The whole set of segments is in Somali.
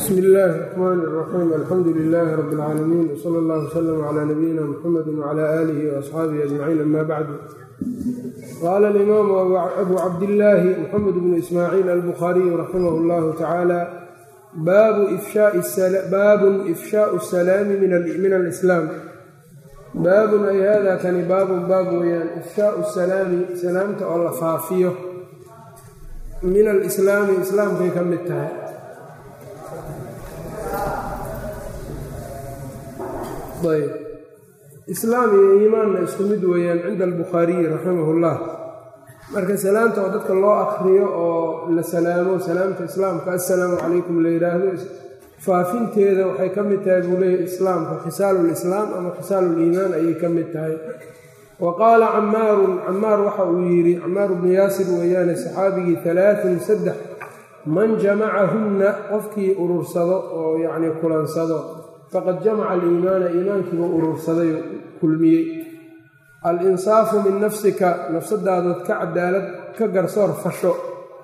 bsmi illaahi الرxmaan الraxiim alxamdu lilaahi rabi اlcaalamiin wsala اllah wslm cla nabiyina mxamedi wcla aalihi waasxaabihi ajmaciin ama bacdu qaala alimaamu abu cabdillaahi muxamed bnu ismaaciil albukhaariyu raximah اllahu tacaala baabun ifshaau salaami min alislaam baabun ay hada kani baabun baab weyaan ifshaau salaami salaamta oo la faafiyo min alislaami islaamkay ka mid tahay ayb islaam iyo iimaanna isku mid weeyaan cinda albukhaariyi raximahullah marka salaamta oo dadka loo akriyo oo la salaamo salaamta islaamka assalaamu calaykum la yidhaahdo faafinteeda waxay ka mid tahay buu leeyahy islaamka khisaalulislaam ama khisaaluliimaan ayay ka mid tahay wa qaala camaarun camaar waxa uu yidhi camaaru bnu yaasir weeyaane saxaabigii alaaun saddex man jamacahunna qofkii urursado oo yacnii kulansado faqad jamaca aliimaana iimaankiiba urursaday kulmiyey al-insaafu min nafsika nafsadaadood ka cadaalad ka garsoor fasho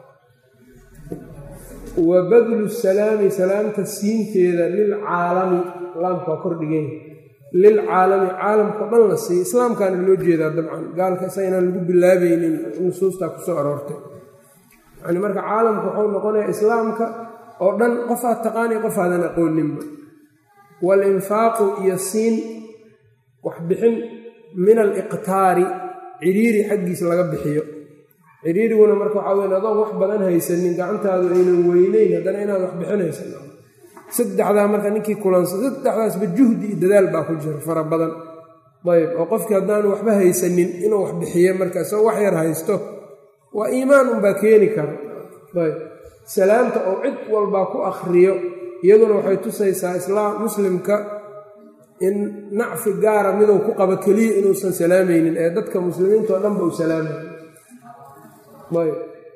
wa badlu salaami salaamta siinteeda lilcaalami laamka waa kordhigeen lilcaalami caalamkao dhan la siiya islaamkaana loo jeedaa dabcan gaalka isaynaan lagu bilaabaynin nusuustaa kusoo aroortay yani marka caalamka waxuu noqonayaa islaamka oo dhan qofaad taqaaniy qofaadan aqooninba walinfaaqu iyo siin waxbixin min aliqtaari cidhiiri xaggiisa laga bixiyo cidhiiriguna marka waxaa weyn adoon wax badan haysanin gacantaadu aynan weyneyn haddana inaad wax bixinaysan saddexdaa marka ninkii kulansa saddexdaasba juhdi iyo dadaal baa ku jira fara badan ayb oo qofkii haddaanu waxba haysanin inuu wax bixiyo marka isagoo wax yar haysto waa iimaan unbaa keeni kara ayb salaamta oo cid walbaa ku akhriyo iyaduna waxay tusaysaa islaam muslimka in nacfi gaara miduu ku qabo keliya inuusan salaamaynin ee dadka muslimiinta oo dhanba u salaamay ayb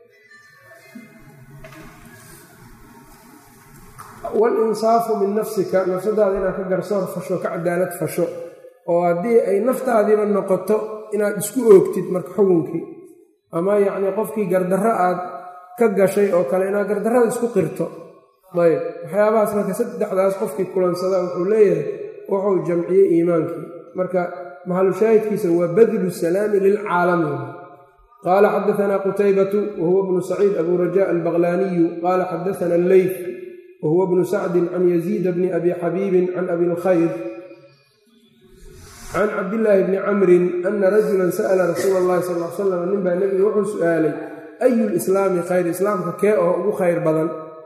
walinsaafu min nafsika nafsadaada inaad ka garsoor fasho ka cadaalad fasho oo haddii ay naftaadiiba noqoto inaad isku oogtid marka xugunkii ama yacnii qofkii gardarro aad ka gashay oo kale inaad gardarrada isku qirto ayb waxyaabahaas marka saddexdaas qofkii kulansada wuxuu leeyahay wuxuu jamciyey iimaankii marka maxalushaahidkiisa waa badlu salaami lilcaalami qaala xadaanaa qutaybatu wahuwa bnu saciid abu raja albaqlaaniyu qaala xadaana alleyf wahuwa bnu sacdin can yaziida bni abi xabiibin can abi lkhayr can cabdillaahi bni camrin ana rajulan sa'la rasuula allahi sal l salam nin baa nebiga wuxuu su'aalay ayu lislaami khayr islaamka kee oo ugu khayr badan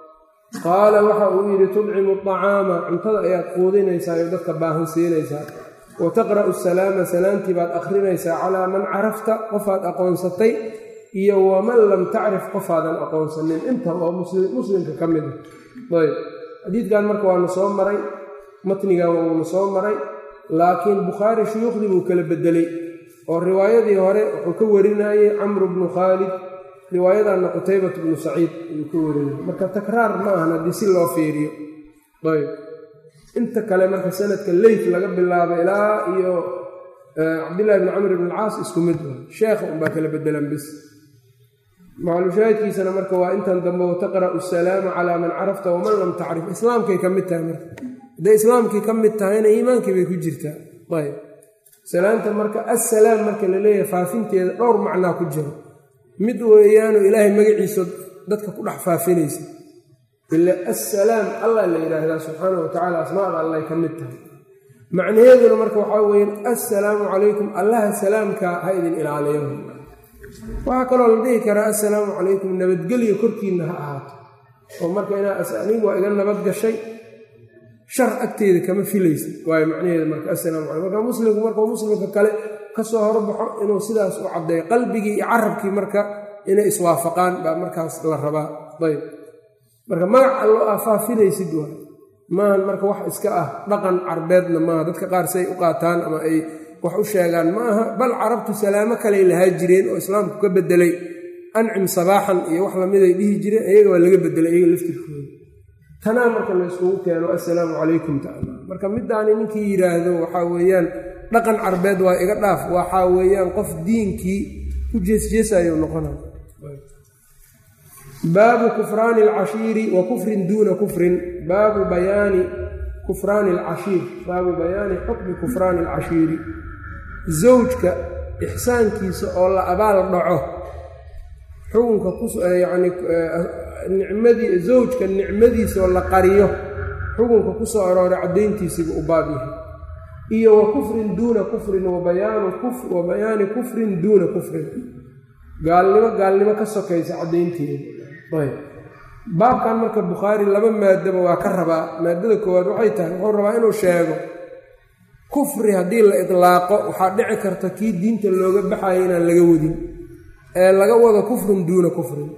qaala waxa uu yidhi tudcimu acaama cuntada ayaad quudinaysaa oo dadka baahan siinaysaa wa taqra'u salaama salaamtii baad akhrinaysaa calaa man carafta qofaad aqoonsatay iyo waman lam tacrif qofaadan aqoonsanin intaba oo muslimka ka mid a ayb xadiidkan marka waanu soo maray matnigan wuuna soo maray laakiin bukhaari shuyuukhdii buu kala bedelay oo riwaayadii hore wuxuu ka warinayey camru bnu khaalid riwaayadanna qutaybat bnu saciid ayuu ka warinaya marka takraar ma ahan haddii si loo fiiriyo ayb inta kale marka sanadka leyt laga bilaabo ilaa iyo cabdillahi bni camr bn alcaas isku mid wa sheekha unbaa kala bedelan bis maclushaahidkiisana marka waa intan dambe wataqra'u asalaama calaa man carafta waman lam tacrif islaamkay ka mid tahay marka hadday islaamkii ka mid tahayna iimaankii bay ku jirtaa ayb salaamta marka assalaam marka la leeyahay faafinteeda dhowr macnaa ku jiro mid weeyaanu ilaahay magaciisa dadka ku dhex faafinaysa ila assalaam allah la yidhaahdaa subxaana wa tacala asmaada allay ka mid tahay macnaheeduna marka waxaa weeyaan assalaamu calaykum allaha salaamka ha idin ilaaliyo waxaa kaloo la dhihi karaa assalaamu calaykum nabadgelya korkiinna ha ahaato oo marka inaa anigu waa iga nabad gashay shar agteeda kama filaysa waayo macnaheeda marka assalaamu calaykum marka muslimku markuu muslimka kale kasoo horbaxo inuu sidaas u caddeeyo qalbigii iyo carabkii marka inay iswaafaqaan baa markaas la rabaa ayb marka magac allo aa faafinaysid waa maahan marka wax iska ah dhaqan carbeedna maaha dadka qaar siay u qaataan ama ay wax u sheegaan ma aha bal carabtu salaamo kaley lahaa jireen oo islaamku ka bedelay ancim sabaaxan iyo wax lamiday dhihi jireen iyaga waa laga bedelay iyaga laftirkooda tanaa marka layskugu keeno assalaamu calaykum taala marka midaani ninkii yidhaahdo waxaa weeyaan dhaqan carbeed waa iga dhaaf waxaa weeyaan qof diinkii ku jeesjeesayuu noqonaya baabu kufraani alcashiiri wa kufrin duuna kufrin baabu bayaani kufraani alcashiir baabu bayaani xukmi kufraani alcashiiri zawjka ixsaankiisa oo la abaal dhaco xukunka kuyacni nicmadii zawjka nicmadiisa oo la qariyo xukunka ku soo arooray caddayntiisiiba u baab yahay iyo wa kufrin duuna kufrin wa bayaani kufrin duuna kufrin gaalnimo gaalnimo ka sokaysa caddaynteeda ayb baabkan marka bukhaari laba maadaba waa ka rabaa maadada koowaad waxay tahay wuxuu rabaa inuu sheego kufri haddii la idlaaqo waxaa dhici karta kii diinta looga baxayo inaan laga wadin ee laga wado kufrun duuna kufrin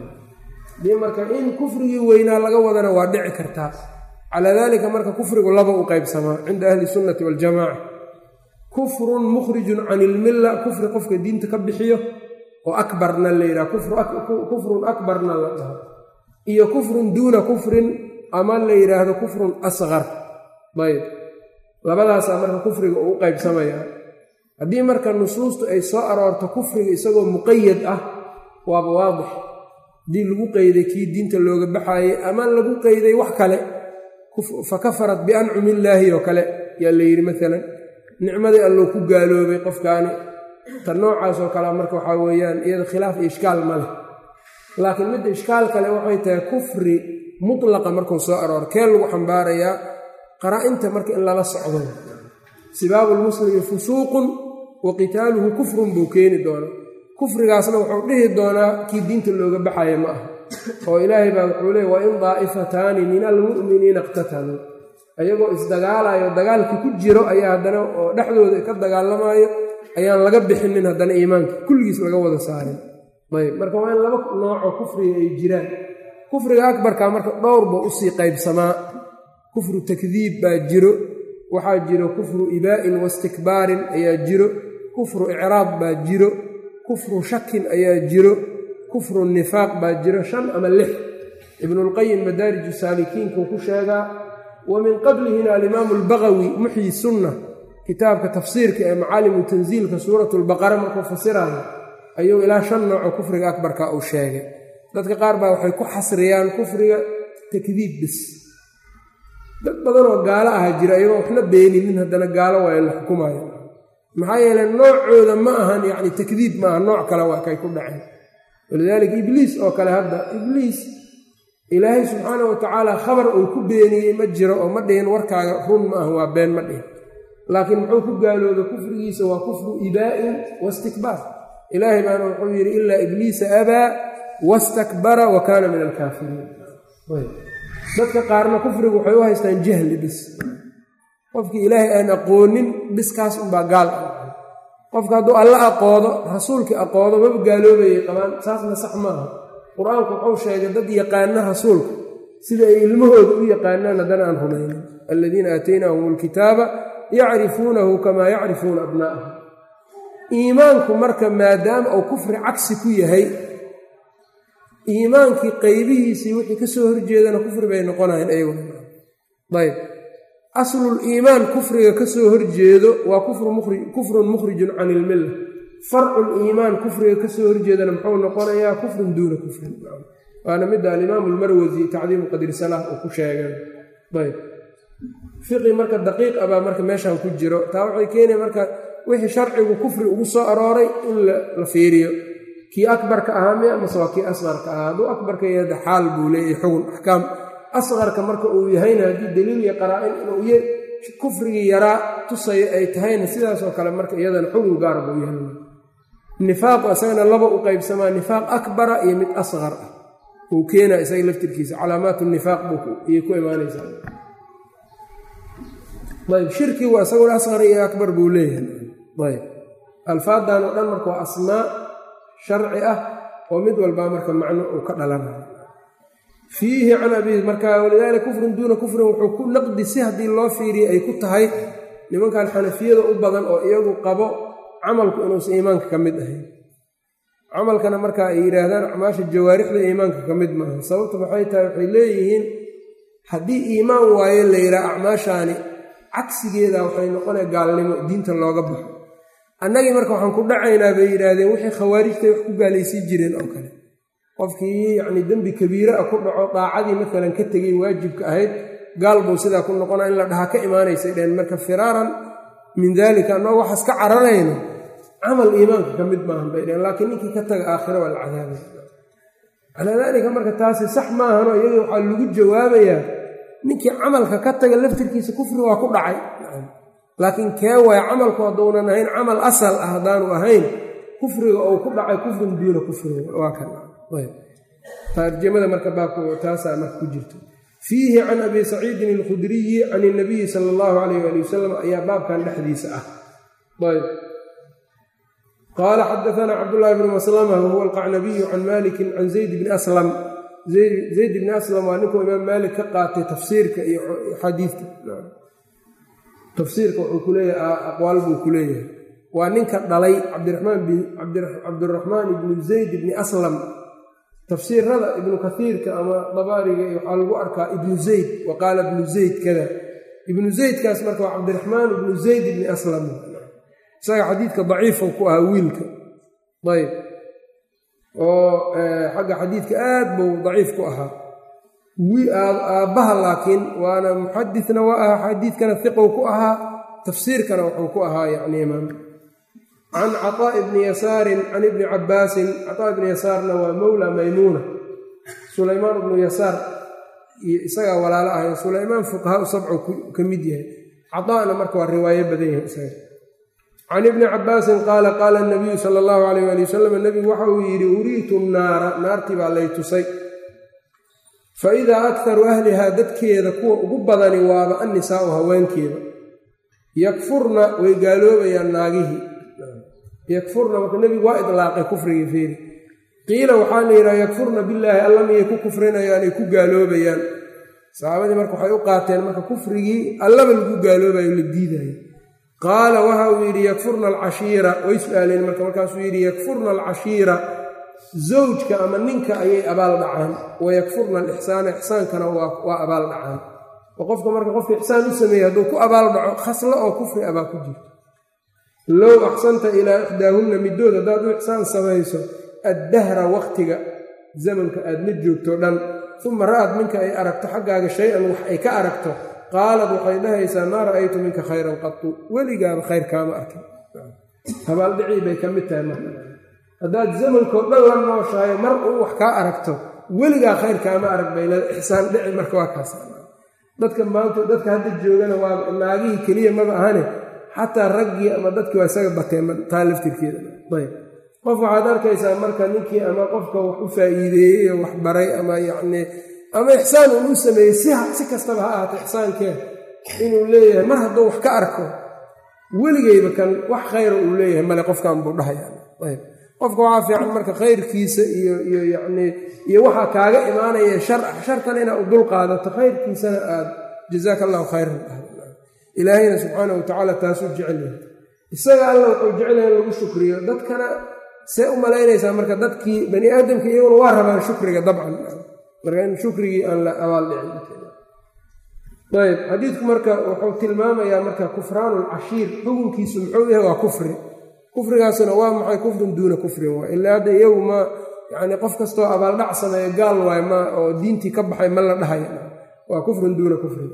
hadii marka in kufrigii weynaa laga wadana waa dhici kartaa calaa daalika marka kufrigu laba u qaybsamaa cinda ahli sunnati waljamaaca kufrun mukhrijun can ilmilla kufri qofka diinta ka bixiyo oo akbarna la yidhaha kufrun akbarna la dhaho iyo kufrun duuna kufrin ama la yidhaahdo kufrun asqar ayb labadaasaa marka kufriga uu u qaybsamayaa haddii marka nusuustu ay soo aroorto kufriga isagoo muqayad ah waaba waadix haddii lagu qeyday kii diinta looga baxaayey ama lagu qeyday wax kale fa kafarat biancumi illaahi oo kale yaa la yidhi maalan nicmadii allou ku gaaloobay qofkaani ta noocaasoo kale marka waxaa weeyaan iyada khilaaf iyo ishkaal ma leh laakiin midda ishkaal kale waxay tahay kufri mutlaqa markuu soo aroor kee lagu xambaarayaa qaraa-inta marka in lala socdo sibaabu lmuslimi fusuuqun wa qitaaluhu kufrun buu keeni doonaa kufrigaasna wuxuu dhihi doonaa kii diinta looga baxaya ma aha oo ilaahay baa wuxuu leey wa in daa'ifataani min almu'miniina iqtataluu ayagoo isdagaalayo dagaalkii ku jiro ayaa haddana oo dhexdooda ka dagaalamaayo ayaan laga bixinin haddana iimaanka kulligiis laga wada saarin ayb marka waa in laba noocoo kufriga ay jiraan kufriga akbarka marka dhowrba usii qaybsamaa kufru takdiib baa jiro waxaa jiro kufru ibaa'in wastikbaarin ayaa jiro kufru icraab baa jiro kufru shakin ayaa jiro kufru nifaaq baa jiro shan ama lix ibnulqayim madaariju saalikiinkuu ku sheegaa wa min qablihina alimaamu albagawi muxyi sunna kitaabka tafsiirka ee macaalimu tansiilka suuratu lbaqara markuu fasirayo ayuu ilaa shan nooco kufriga akbarka uu sheegay dadka qaar baa waxay ku xasriyaan kufriga takdiib bis dad badanoo gaalo aha jira iyagoo waxna beeninin haddana gaalo waa la xukumayo maxaa yeele noocooda ma ahan yacni takdiib maaha nooc kale waa kay ku dhaceen walidaalika ibliis oo kale hadda ibliis ilaahay subxaana wa tacaala khabar uu ku beeniyey ma jiro oo ma dhihin warkaaga run ma ah waa been ma dhihin laakiin muxuu ku gaalooba kufrigiisa waa kufru ibaa'in wastikbaar ilaahay baana wuxuu yidhi ilaa ibliisa abaa wastakbara wa kaana min alkaafiriin dadka qaarna kufrigu waxay u haystaan jahli bis qofkii ilaahay aan aqoonin biskaas unbaa gaal ah qofka hadduu alla aqoodo rasuulkii aqoodo maba gaaloobayay qabaan saasna sax maaha qur-aanku wuxuu sheegay dad yaqaana rasuulka sida ay ilmahooda u yaqaanaan haddana aan rumaynin aladiina aataynaahum alkitaaba yacrifuunahu kamaa yacrifuuna abnaa'ahum iimaanku marka maadaama uu kufri cagsi ku yahay iimaankii qaybihiisii wixii ka soo horjeedana kufri bay noqonayeen ayaguna ayb aslul iimaan kufriga ka soo horjeedo waa kufrun mukhrijun can ilmilla farcul iimaan kufriga ka soo horjeedana muxuu noqonayaa kufrun duuna kufrin waana midda alimaamu almarwasi tacdiimu qadri salaah uu ku sheegeen ayb fiqi marka daqiiq abaa marka meeshan ku jiro taa waxay keenaya marka wixii sharcigu kufri ugu soo arooray in la fiiriyo kii akbarka ahaa miya mase waa kii asqarka ahaa hadduu akbarka yahda xaal buu leeyahy xugun axkaam asqarka marka uu yahayna haddii daliil iyo qaraa-in inuu y kufrigii yaraa tusayo ay tahayna sidaasoo kale marka iyadana xugun gaar buu yahay nifaaqu isagana laba u qaybsamaa nifaaq akbara iyo mid asqar ah uu keenaa isaga laftirkiisa calaamaatu nifaaq buuyay ku imaanaysaa ayb shirkigu isaguna asqar iyo akbar buu leeyahay ayb alfaadan oo dhan marka waa asmaa sharci ah oo mid walbaa marka macno uu ka dhalanayo fiihi can abi marka walidaalika kufrun duuna kufrin wuxuu ku naqdi si haddii loo fiiriya ay ku tahay nimankan xanafiyada u badan oo iyagu qabo camalku inuusan iimaanka ka mid ahayn camalkana marka ay yidhaahdaan acmaasha jawaarixda iimaanka ka mid maaha sababta maxay tahay waxay leeyihiin haddii iimaan waayo la yidhaha acmaashaani cagsigeeda waxay noqonaya gaalnimo diinta looga baxo annagii marka waxaan ku dhacaynaa bay yidhaahdeen wixii khawaarijtay wax ku gaalaysiin jireen oo kale qofkii yacni dembi kabiire ah ku dhaco daacadii maalan ka tegey waajibka ahayd gaal buu sidaa ku noqona in la dhahaa ka imaanaysay dheen marka firaaran min daalika annagoo waxaas ka cararayno camal iimaanka ka mid maahan bay dheen laakiin ninkii ka taga aakhira waa la cadaabay calaa daalika marka taasi sax maahano iyadoo waxaa lagu jawaabayaa ninkii camalka ka taga laftirkiisa kufri waa ku dhacay laakiin kee waaya camalku hadduunan ahayn camal asal ah haddaanu ahayn kufriga ou ku dhacay kufrin duuna kufriga waa kan tarjamada marka baabku taasaa marka ku jirto fiihi can abi saciidin alkhudriyi can inabiyi sala allahu alayh ali wasalam ayaa baabkan dhexdiisa ah ayb qaala xadaana cabdullahi bnu maslama wahuwa alqacnabiyu can malikin can zayd bni aslam zayd bni aslam waa ninkuu imaam maalik ka qaatay tafsiirka iyo xadiidka tafsiirka wuxuu ku leeyahay aqwaal buu ku leeyahay waa ninka dhalay cabdiraxmaan ibnu zayd bni aslam tafsiirada ibnu kaiirka ama dabaariga waxaa lagu arkaa ibnu zayd wa qaala ibnu zayd kada ibnu zaydkaas marka waa cabdiraxmaan ibnu zayd ibni aslam isaga xadiidka daciifo ku ahaa wiilka ayb oo xagga xadiidka aad buu daciif ku ahaa aabbaha laakiin waana muxadisna waa ahaa xadiidkana iqow ku ahaa tafsiirkana wuxuu ku ahaa yani imaam can caطaaءi bni yasaarin can ibni cabaasin caطaa ibni yasaarna waa mowla maymuuna sulaymaan ibnu yasaar iyo isagaa walaalo ahay sulaymaan fuqahaa sabco ka mid yahay caطaana marka waa riwaayo badan yahay isaga can ibni cabaasin qaala qaala nabiyu sala allahu alayh ali wasalam nebigu waxa uu yidhi uriitu naara naartii baa lay tusay fa idaa akharu ahlihaa dadkeeda kuwa ugu badani waaba annisaau haweenkeeda yakfurna way gaaloobayaan naagihii yakfurna marka nebigu waa idlaaqay kufrigii fiiri qiila waxaa la yidhaha yakfurna billaahi alla miyay ku kufrinayaan ay ku gaaloobayaan saxaabadii marka waxay u qaateen marka kufrigii allaba lagu gaaloobayo la diidayo qaala waxa uu yidhi yakfurna alcashiira way su-aaleen marka markaasuu yidhi yakfurna alcashiira zawjka ama ninka ayay abaal dhacaan wa yakfurna alixsaana ixsaankana waa abaal dhacaan oo qofka marka qofka ixsaan u sameeyey hadduu ku abaal dhaco khaslo oo kufri abaa ku jirto low axsanta ilaa ixdaahunna middood haddaad u ixsaan samayso addahra wakhtiga zamanka aad la joogto dhan uma ra'ad minka ay aragto xaggaaga shay-an wax ay ka aragto qaalad waxay dhahaysaa maa ra'aytu minka khayran qatu weligaaba khayr kaama arkin habaaldhicii bay ka mid tahay marka haddaad zamankoo dhan la nooshahay mar uu wax kaa aragto weligaa khayr kaama arag bay leeda ixsaan dhici marka waa kaas dadka maanta dadka hadda joogana waa naagihii keliya maba ahane xataa raggii ama dadkii waa isaga bateen taa laftirkeeda ayb qof waxaad arkaysaa marka ninkii ama qofka wax u faa'iideeyey oo wax baray ama yacnii ama ixsaan uu u sameeyey si kastaba ha ahaato ixsaankee inuu leeyahay mar hadduu wax ka arko weligeyba kan wax khayra uu leeyahay male qofkan buu dhahayayb qofka waxaa fiican marka khayrkiisa iyo iyo yacnii iyo waxaa kaaga imaanaya shar ah shartan inaad u dul qaadato khayrkiisana aad jazaaka allahu khayran ilaahayna subxaana wa tacaala taasuu jecel yahay isaga alla wuxuu jecel yahay in lagu shukriyo dadkana see u malaynaysaa marka dadkii bani aadamka iyaguna waa rabaan shukriga dabcan marka in shukrigii aan la abaal dhicin ayb xadiidku marka wuxuu tilmaamayaa marka kufraanu lcashiir xukunkiisu muxuu yahay waa kufri kufrigaasuna waa maxay kufrin duuna kufrin waay ilaa hadda iyagu ma yani qof kastoo abaaldhac sameeya gaal waay ma oo diintii ka baxay ma la dhahaya waa kufrun duuna kufrin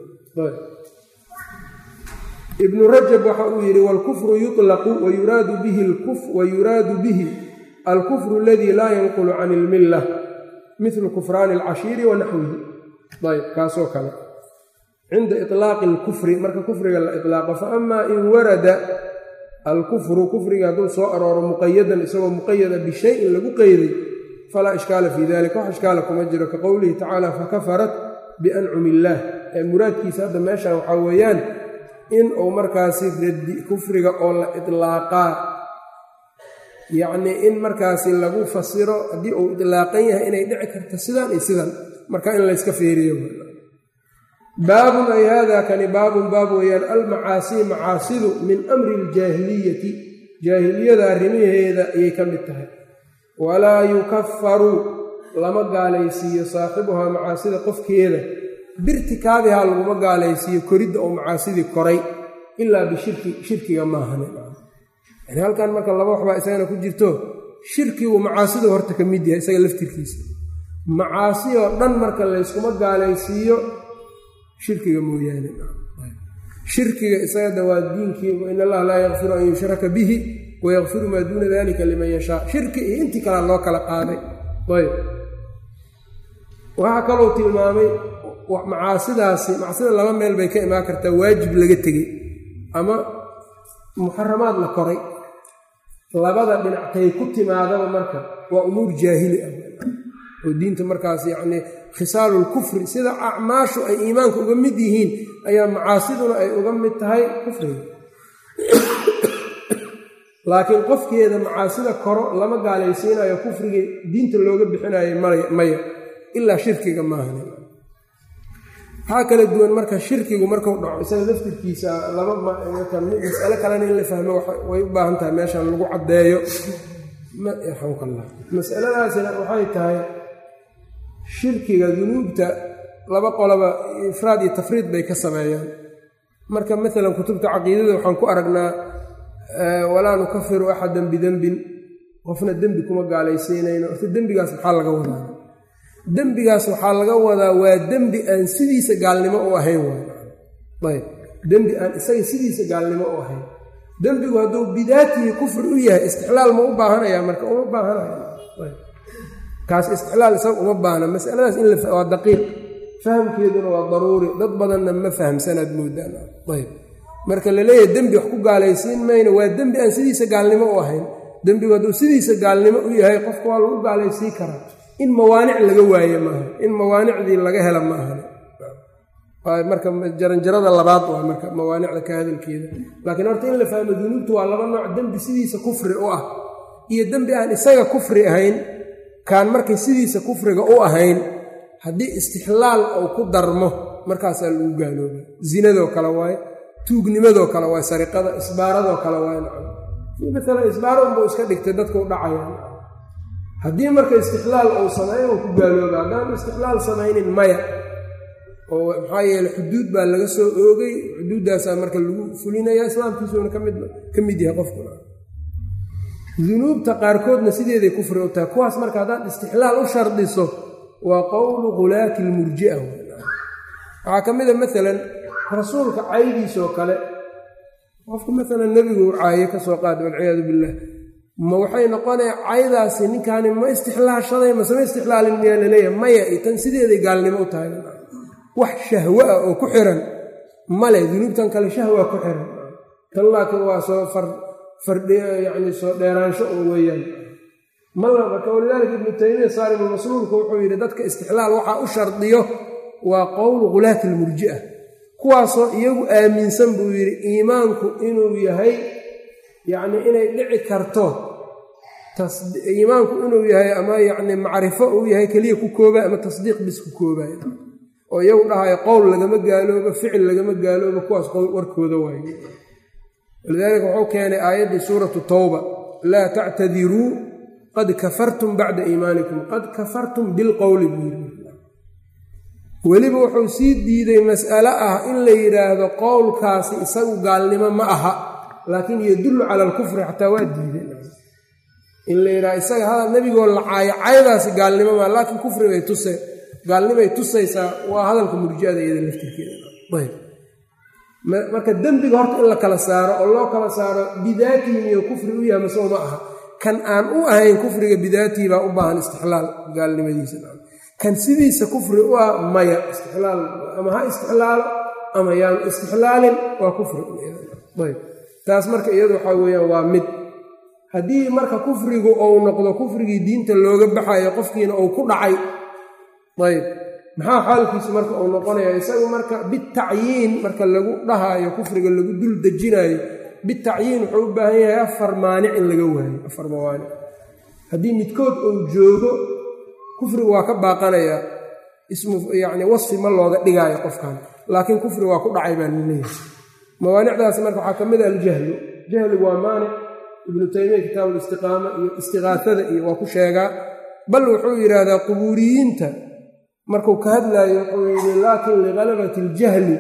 ibnu rajab waxa uu yidhi waalkufru yuطlaqu wayuraadu bihi alkufru aladii laa yanqulu can ilmilla mithlu kufraani alcashiiri wa naxwihi ayb kaasoo kale cinda iطlaaqi alkufri marka kufriga la iطlaaqo faama in warada alkufru kufriga hadduu soo arooro muqayadan isagoo muqayada bishayin lagu qeyday falaa ishkaala fii dalika wax ishkaala kuma jiro ka qowlihi tacaala fakafarat biancumi illaah ee muraadkiisa hadda meeshan waxaa weeyaan in uu markaasi radi kufriga oo la idlaaqaa yacnii in markaasi lagu fasiro haddii uu idlaaqan yahay inay dhici karto sidan iyo sidan marka in layska feeriyo baabun ay haadaa kani baabun baab weeyaan almacaasii macaasidu min amri iljaahiliyati jaahiliyada arrimaheeda ayay ka mid tahay walaa yukafaru lama gaalaysiiyo saaxibuhaa macaasida qofkeeda birtikaabihaa laguma gaalaysiiyo koridda oo macaasidii koray ilaa bishirki shirkiga maahane yani halkan marka laba waxbaa isagana ku jirto shirkigu macaasidu horta ka mid yahay isaga laftirkiisa macaasi oo dhan marka layskuma gaalaysiiyo shirkiga mooyaane shirkiga isagada waa diinkii in allaha laa yakfiru an yushraka bihi wayakfiru maa duuna dalika liman yashaa shirki iyo intii kalea loo kala qaaday ayb waxaa kalou tilmaamay macaasidaasi macsida laba meel bay ka imaan kartaa waajib laga tegey ama muxaramaad la koray labada dhinactay ku timaadaba marka waa umuur jaahili ah oo diinta markaas yacnii khisaalulkufri sida acmaashu ay iimaanka uga mid yihiin ayaa macaasiduna ay uga mid tahay kufriga laakiin qofkeeda macaasida koro lama gaalaysiinayo kufriga diinta looga bixinayo maya ilaa shirkiga maahan waxaa kala duwan marka shirkigu markuu dhaco isaga laftirkiisa laba masale kalena in la fahmo way u baahan tahay meeshan lagu caddeeyo yarxamkallah masaladaasina waxay tahay shirkiga dunuubta laba qoloba ifraad iyo tafriid bay ka sameeyaan marka maalan kutubta caqiidada waxaan ku aragnaa walaa nukafiru axadan bidembin qofna dembi kuma gaalaysiinayno horta dembigaas maxaa laga wadaa dembigaas waxaa laga wadaa waa dembi aan sidiisa gaalnimo u ahayn ayb dembi aan isaga sidiisa gaalnimo u ahayn dembigu hadduu bidaatihi kufri u yahay istixlaal ma u baahanaya marka uma baahanaya kaas istixlaal isaga uma baahna masaladaas in waa daqiiq fahamkeeduna waa daruuri dad badanna ma fahamsanaad moodaan ayb marka la leeyahay dembi wax ku gaalaysiin mayno waa dembi aan sidiisa gaalnimo u ahayn dembigu hadduu sidiisa gaalnimo u yahay qofka waa lagu gaalaysiin karaa in mawaanic laga waaye maaha in mawaanicdii laga hela ma ahan marka jaranjarada labaad waa marka mawaanicda ka hadalkeeda laakiin horta in la fahmo dunuubtu waa laba nooc dembi sidiisa kufri u ah iyo dembi aan isaga kufri ahayn kaan markay sidiisa kufriga u ahayn haddii istixlaal uu ku darmo markaasaa lagu gaalooba zinadoo kale waaye tuugnimadoo kale waaye sariqada isbaaradoo kale waaye maalan isbaaro unbuu iska dhigtay dadka u dhacaya haddii marka istixlaal uu sameeyo uu ku gaalooba haddaanu istixlaal samaynin maya oo maxaa yeele xuduud baa laga soo oogay xuduuddaasaa marka lagu fulinaya islaamkiisuuna ka mid yahay qofkuna dunuubta qaarkoodna sideeday kufri u tahay kuwaas marka haddaad istixlaal u shardiso waa qowlu khulaati lmurji'a waxaa ka mida maalan rasuulka caydiisoo kale qofku maalan nebigu caayo ka soo qaada walciyaadu billah ma waxay noqonaya caydaasi ninkaani ma istixlaashaday masema istixlaalin miyaa laleeyahay maya tan sideeday gaalnimo u tahay wax shahwo ah oo ku xiran male dunuubtan kale shahwa ku xiran tan laakiin waa soo yani soo dheeraansho un weeyaan mala marka walidaalika ibnu taymiya saarimulmasluulku wuxuu yidhi dadka istixlaal waxaa u shardiyo waa qowlu khulaati almurji'a kuwaasoo iyagu aaminsan buu yidhi iimaanku inuu yahay yacni inay dhici karto iimaanku inuu yahay ama yacni macrifo uu yahay keliya ku koobay ama tasdiiq bis ku koobay oo iyagu dhahayo qowl lagama gaaloobo ficil lagama gaaloobo kuwaas warkooda waaye walidaalika wuxuu keenay aayaddii suuratu towba laa tactadiruu qad kafartum bacda iimaanikum qad kafartum bilqowli buu yiri weliba wuxuu sii diiday mas'alo ah in la yidhaahdo qowlkaasi isagu gaalnimo ma aha laakiin yadullu cala alkufri xataa waa diideen in la yidhahdo isaga hadal nebigoo la caayo caydaasi gaalnimo maa laakiin kufri bay tuse gaalnimay tusaysaa waa hadalka murjiada iyada laftirkeeda marka dembiga horta in la kala saaro oo loo kala saaro bidaatihi iyo kufri u yahay masoo ma aha kan aan u ahayn kufriga bidaatihi baa u baahan istixlaal gaalnimadiisa kan sidiisa kufri u ah maya istixlaal ama ha istixlaalo ama yaanu istixlaalin waa kufri ayb taas marka iyadu waxaa weeyaan waa mid haddii marka kufrigu ou noqdo kufrigii diinta looga baxayo qofkiina uu ku dhacay ayb maxaa xaalkiisu marka uu noqonaya isagu marka bitacyiin marka lagu dhahaayo kufriga lagu dul dejinaayo bitacyiin wuxuu u baahan yahay afar maanic in laga waayo afar mawaanic haddii midkood uu joogo kufrigu waa ka baaqanayaa ismu yacni wasfi ma looga dhigaayo qofkan laakiin kufri waa ku dhacay baa laleeyahay mawaanicdaas marka waxaa ka mid a aljahlu jahligu waa maanic ibnu taymiya kitaabu listiqaama iyo istiqaasada iyo waa ku sheegaa bal wuxuu yidhaahdaa qubuuriyiinta markuu ka hadlaayo wuxuu yidhi laakin ligalabati aljahli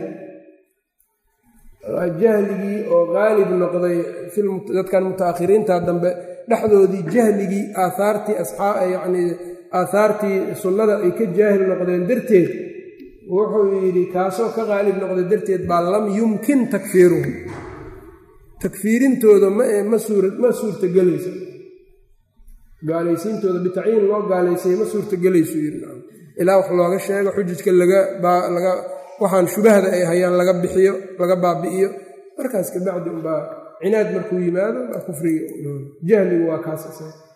jahligii oo qaalib noqday dadkan mutaakhiriinta dambe dhexdoodii jahligii aahaartii yacnii aahaartii sunnada ay ka jaahil noqdeen darteed wuxuu yidhi kaasoo ka qaalib noqday darteed baa lam yumkin takfiiruhu takfiirintooda ma suurtagelayso gaalaysiintooda bitacyiin loo gaalaysay ma suurtagelaysu yidhi ilaa wax looga sheego xujajka laga waxaan shubahda ay hayaan laga bixiyo laga baabi'iyo markaas kabacdi unbaa cinaad markuu yimaado baa kufriga jahligu waa kaas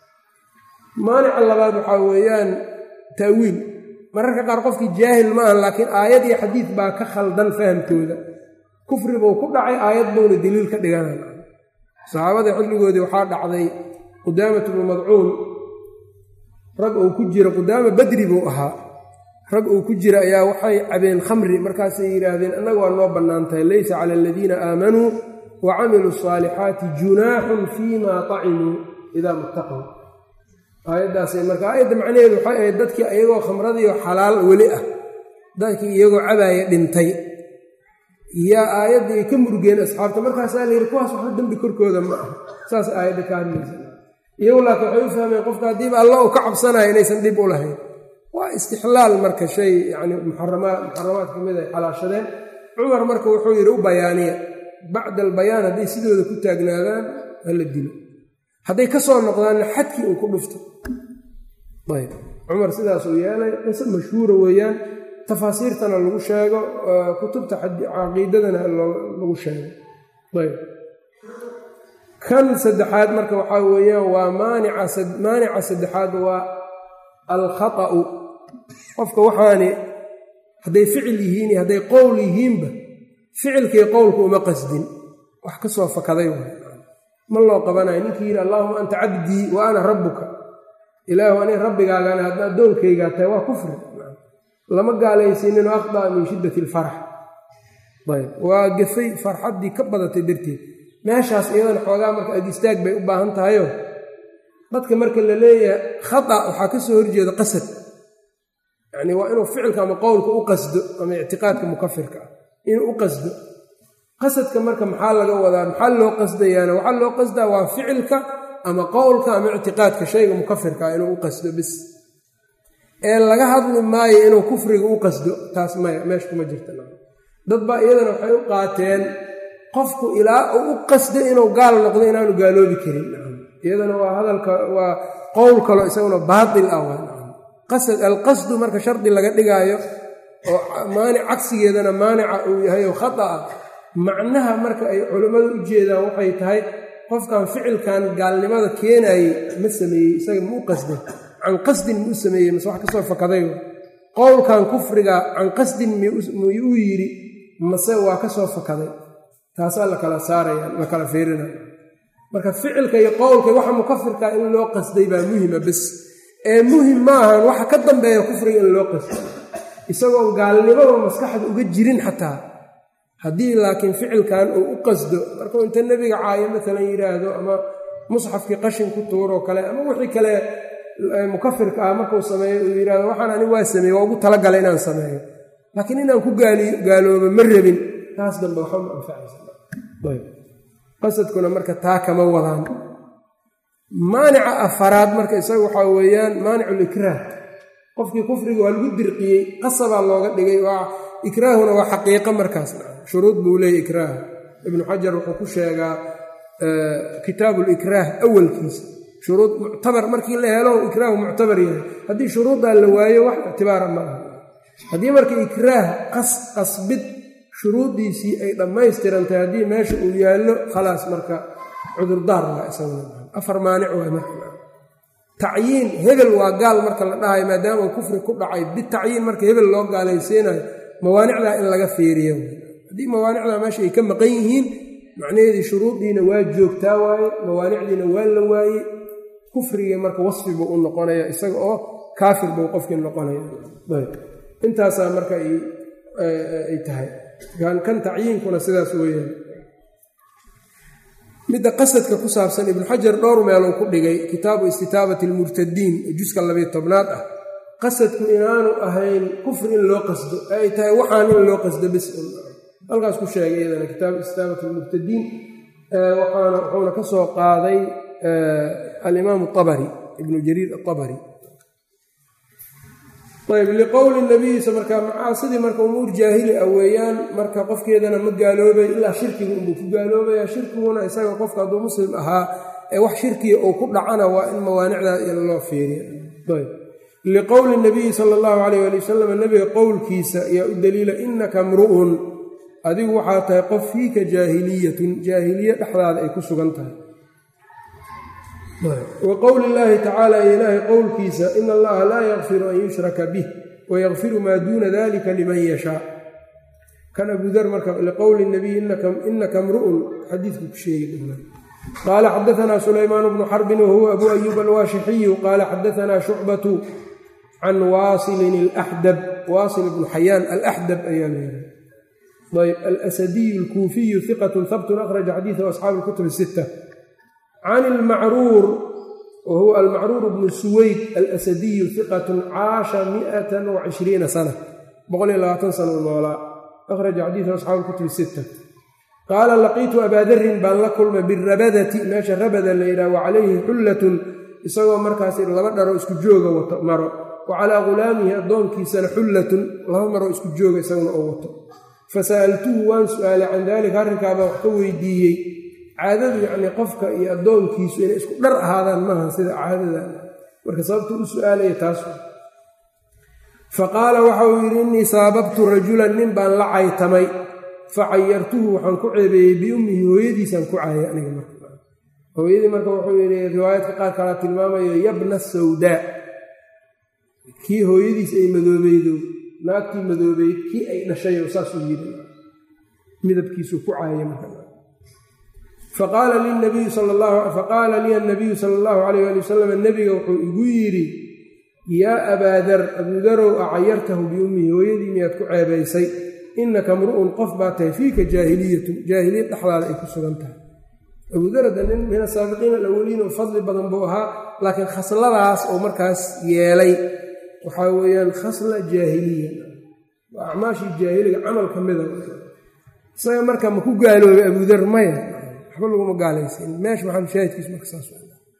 maanica labaad waxaa weeyaan ta'wiil mararka qaar qofkii jaahil ma ahan laakiin aayad iyo xadiid baa ka khaldan fahamkooda kufri buu ku dhacay aayad buuna daliil ka dhiganan saxaabada xilligoodii waxaa dhacday qudaamat bnu madcuun rag uu ku jira qudaama badri buu ahaa rag uu ku jira ayaa waxay cabeen khamri markaasay yidhaahdeen annaga waa noo bannaan tahay laysa cala aladiina aamanuu wa camiluu asaalixaati junaaxun fiima tacimuu idaa muttaqow aayaddaasay marka aayadda macnaheedu waxay ahayd dadkii iyagoo khamradiio xalaal weli ah dadkii iyagoo cabaaya dhintay yaa aayaddii ay ka murgeen asxaabta markaasaa la yidhi kuwaas waxba dembi korkooda ma aha saas aayadda ka hadlaysa iyagu laakiin waxay u fahmeen qofka haddiiba alla uu ka cabsanaya inaysan dhib u lahayn waa istixlaal marka shay yani muxaramaad muxaramaad ka mid ay xalaashadeen cumar marka wuxuu yidhi u bayaaniya bacda albayaan hadday sidooda ku taagnaadaan hala dilo hadday ka soo noqdaanna xadkii uu ku dhufto ayb cumar sidaasuu yeelay qise mashhuura weeyaan tafaasiirtana lagu sheego kutubta caqiidadana lagu sheego ayb kan saddexaad marka waxaa weeyaan waa maanica saddexaad waa alkhaa'u qofka waxaani hadday ficil yihiin iyo hadday qowl yihiinba ficilkii qowlka uma qasdin wax ka soo fakaday ma loo qabanayo ninkii yidhi allaahuma anta cabdii wa ana rabbuka ilaahu ani rabbigaagana hadda addoonkaygaa tahay waa kufri lama gaalaysininoo akhdaa min shiddati alfarax ayb waa gafay farxaddii ka badatay darteed meeshaas iyadana xoogaa marka ag istaag bay u baahan tahayo dadka marka la leeyahay khata waxaa ka soo horjeeda qasad yacni waa inuu ficilka ama qowlka u qasdo ama ictiqaadka mukafirka ah inuu u qasdo qasadka marka maxaa laga wadaa maxaa loo qasdayaana waxaa loo qasdaa waa ficilka ama qowlka ama ictiqaadka shayga mukafirka ah inuu u qasdo bis ee laga hadli maayo inuu kufriga u qasdo taas maya meesha kuma jirta dad baa iyadana waxay u qaateen qofku ilaa uu u qasdo inuu gaal noqdo inaanu gaaloobi karin iyadana waa hadalka waa qowl kalo isaguna baatil ah qasad alqasdu marka shardi laga dhigaayo oo maanic cagsigeedana maanica uu yahay oo khata ah macnaha marka ay culammadu u jeedaan waxay tahay qofkan ficilkan gaalnimada keenayey ma sameeyey isaga ma u qasday can qasdin ma u sameeyey mase wax kasoo fakaday qowlkan kufriga can qasdin miyuu yidhi mase waa ka soo fakaday taasaa la kala saaraya la kala fiirinaya marka ficilka iyo qowlka waxa mukafirka in loo qasday baa muhima bes ee muhim ma ahan waxa ka dambeeya kufriga in loo qasday isagoon gaalnimada maskaxda uga jirin xataa haddii laakiin ficilkan uu u qasdo markuu inta nebiga caayo maalan yidhaahdo ama musxafkii qashin ku tuuroo kale ama wixii kale mukafirka ah markuu sameeyo uu yidhahdo waxaan ani waa sameeye waa ugu talagalay inaan sameeyo laakiin inaan ku gaaloobo ma rabin taas dambe waxba ma anfacaysaaqasadkuna marka taa kama wadaan maanica afaraad marka isaga waxaa weeyaan maaniculikraah qofkii kufriga waa lagu dirqiyey qasabaa looga dhigay ikraahuna waa xaqiiqo markaas shuruud buu leeyay ikraah ibnu xajar wuxuu ku sheegaa kitaabu likraah awalkiisa shuruud muctabar markii la helo ikraahu muctabar yahay haddii shuruuddaa la waayo wax ictibaara ma aha haddii marka ikraah qasbid shuruuddiisii ay dhammaystirantahay haddii meesha uu yaallo khalaas marka cudurdaar waa isafar maanic waa marka tacyiin hebel waa gaal marka la dhahayo maadaama uu kufri ku dhacay bitacyiin marka hebel loo gaalaysiinayo mawaanicdaa in laga fiiriyo haddii mawaanicdaa meesha ay ka maqan yihiin macnaheedii shuruuddiina waa joogtaa waaye mawaanicdiina waa la waaye kufrigii marka wasfi buu u noqonaya isaga oo kaafir buu qofkii noqonaya intaasaa marka ay tahay kan tacyiinkuna sidaas weeyaan midda qasadka ku saabsan ibnu xajar dhowr meeluu ku dhigay kitaabu istitaabati almurtadiin juska labiyo tobnaad ah qasadku inaanu ahayn kufri in loo qasdo ee ay tahay waxaan in loo qasdo bis halkaas ku sheegay iyadana kitaabu istitaabati almurtadiin waxaana wuxuuna ka soo qaaday alimaam abari ibnu jariir aabari ayb liqowli nabiyiisa markaa macaasidii marka umuur jaahili ah weeyaan marka qofkeedana ma gaaloobay ilaa shirkiga unbuu ku gaaloobaya shirkiguna isaga qofka hadduu muslim ahaa ee wax shirkiga uu ku dhacana waa in mawaanicdaa loo fiiriya liqowli nabiyi sala allahu calayh ali wasalam nebiga qowlkiisa ayaa u daliila inaka mru'un adigu waxaa tahay qof fiika jaahiliyatun jaahiliye dhexdaada ay ku sugan tahay wa qowli illaahi tacaala iyo ilaahay qowlkiisa ina allaha laa yakfiru an yushraka bih wayakfiru maa duuna dalika liman yashaa kan abudar marka liqowli nabiy inaka mru'un xadiidku ku sheegi qaala xadaanaa sulaymaan bnu xarbin wahuwa abu ayuub alwaashixiyu qaala xadaanaa shucbatu can waasilin alaxdab waasil bnu xayaan alaxdab ayaa leeyahay ayb alasadiyu alkuufiyu hiqatu habtun akhraja xadiidahu asxaabu lkutub sita can ilmacruur wa huwa almacruur bnu suweyd alasadiyu hiqatun caasha miatan wacishriina sana boqol iyo labaatan sana u noolaa akhraja xadiidahu asxaabu lkutubi sita qaala laqiitu abaa darin baan la kulmay birabadati meesha rabada la yidhaha wa calayhi xullatun isagoo markaas laba dharo isku jooga wato maro wa calaa ghulaamihi addoonkiisana xullatun laba maroo isku jooga isaguna oo wato fasa'altuhu waan su'aalay can daalika arrinkaabaa wax ka weydiiyey caadadu yacnii qofka iyo addoonkiisu inay isku dhar ahaadaan maaha sida caadada marka sababta u su'aalaya taas fa qaala waxa uu yidhi innii saababtu rajulan nin baan la caytamay fa cayartuhu waxaan ku ceebeeyey biummihi hooyadiisaan ku caayay aniga marka hooyadii marka wuxuu yidhi riwaayadka qaar kalaa tilmaamayo yabna sawdaa kii hooyadiis ay madoobeydo naagtii madoobeyd kii ay dhashay saasuu yidhi midabkiisuu ku caayay marka faqaala lii annabiyu sala allahu calayh ali wasalam nebiga wuxuu igu yidhi yaa abaadar abuudarow acayartahu biummihi hooyadii miyaad ku ceebaysay innaka mru'un qof baa tahay fiika jaahiliyatun jaahiliyad dhexdaada ay ku sugan tahay abuudarada nin min asaabiqiina alawaliin oo fadli badan buu ahaa laakiin khasladaas oo markaas yeelay waxaa weeyaan khasla jaahiliya waa acmaashii jaahiliga camal ka mida isaga marka ma ku gaaloobay abuudar maya waxba laguma gaalaysan meesha maxalushaahidkiis marka saas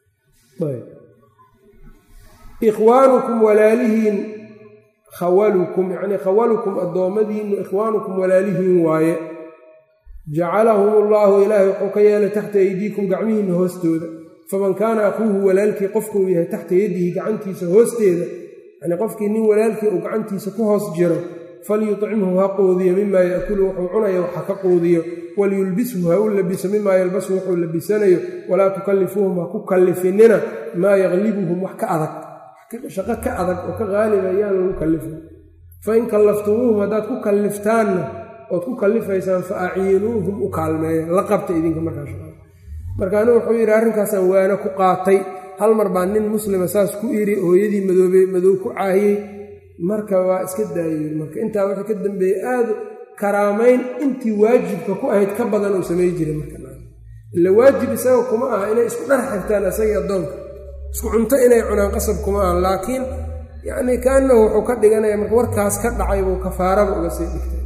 ikhwaanukum walaalihiin khawalukum yacnii khawalukum addoommadiinu ikhwaanukum walaalihiin waaye jacalahum allaahu ilaahay wuxuu ka yeelay taxta aydiikum gacmihiinna hoostooda faman kaana akhuuhu walaalkii qofkuu yahay taxta yadihi gacantiisa hoosteeda yacnii qofkii nin walaalkii uu gacantiisa ku hoos jiro falyuطcimhu ha quudiyo mimaa yaakulu wuxuu cunaya waxa ka quudiyo waliyulbishu ha u labiso mimaa yalbasu wuxuu labisanayo walaa tukallifuuhum ha ku kallifinina maa yaklibuhum wax ka adag shaqo ka adag oo ka qaaliba ayaan lagu kallifin fain kallaftumuuhum haddaad ku kalliftaanna ood ku kallifaysaan fa aciinuuhum u kaalmeeya la qabta idinka markaas marka anigu wuxuu yidhi arrinkaasaan waano ku qaatay hal mar baa nin muslima saas ku iri hooyadii madoobe madow ku caahiyey marka waa iska daayey marka intaa wixii ka dambeeyey aada karaamayn intii waajibka ku ahayd ka badan uu samay jiray markaila waajib isaga kuma aha inay isku dhar xirtaan isagii addoonka isku cunto inay cunaan qasab kuma aha laakiin yacnii kaanahu wuxuu ka dhiganaya marka warkaas ka dhacay buu kafaaraba uga sii dhigtay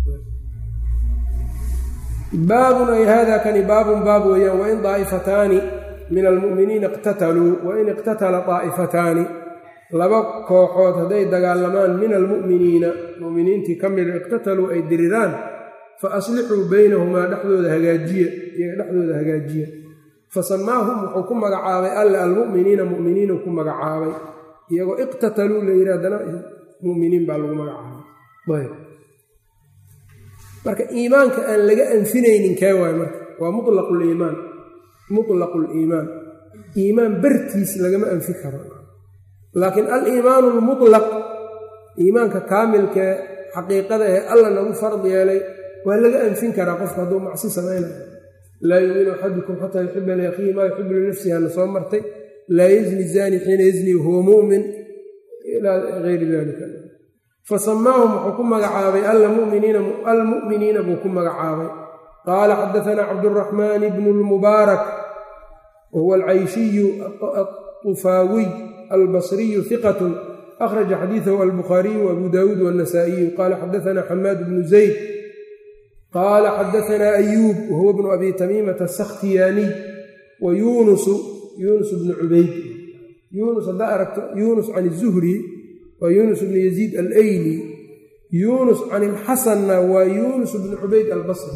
baabun ay hada kani baabun baab weeyaan wain daa'ifataani min almu'miniina iqtataluu wain iqtatala daa'ifataani laba kooxood hadday dagaalamaan min almu'miniina mu'miniintii ka mida iqtataluu ay diriraan fa aslixuu baynahumaa dhexdooda hagaajiya iyaga dhexdooda hagaajiya fa samaahum wuxuu ku magacaabay alle almu'miniina mu'miniinu ku magacaabay iyagoo iqtataluu la yidhi haddana mu'miniin baa lagu magacaabay ayb marka iimaanka aan laga anfinaynin kee waayo marka waa mulaquliimaan mutlaqu liimaan iimaan bartiis lagama anfi karo laakiin aliimaanu lmutlaq iimaanka kaamilkee xaqiiqada ee alla nagu fard yeelay waa laga anfin karaa qofka hadduu macsi samaynayo laa yuuminu axadukum xataa yuxiba liakhiihi maa yuxibu linafsihi hana soo martay laa yazni zani xiina yazni huwa mu'min ilaa gayri dalika fasamaahum wuxuu ku magacaabay almu'miniina buu ku magacaabay qaala xadaanaa cabduraxmaan bnu lmubaarak wahuwa alcayshiyu aطufaawiy albasriyu hiqat akhraja xadiidahu albukhaariyu abu dawuud wاnasaa'iyu qaala xadaanaa xamaad bnu zayd qaala xadaanaa ayuub wahuwa bnu abi tamiimata asakhtiyaaniy wa yuunusu yuunus bnu cubayd yuunus haddaa aragto yuunus can izuhri waa yuunus bnu yaziid alayli yuunus can ilxasanna waa yuunus bnu cubayd albasri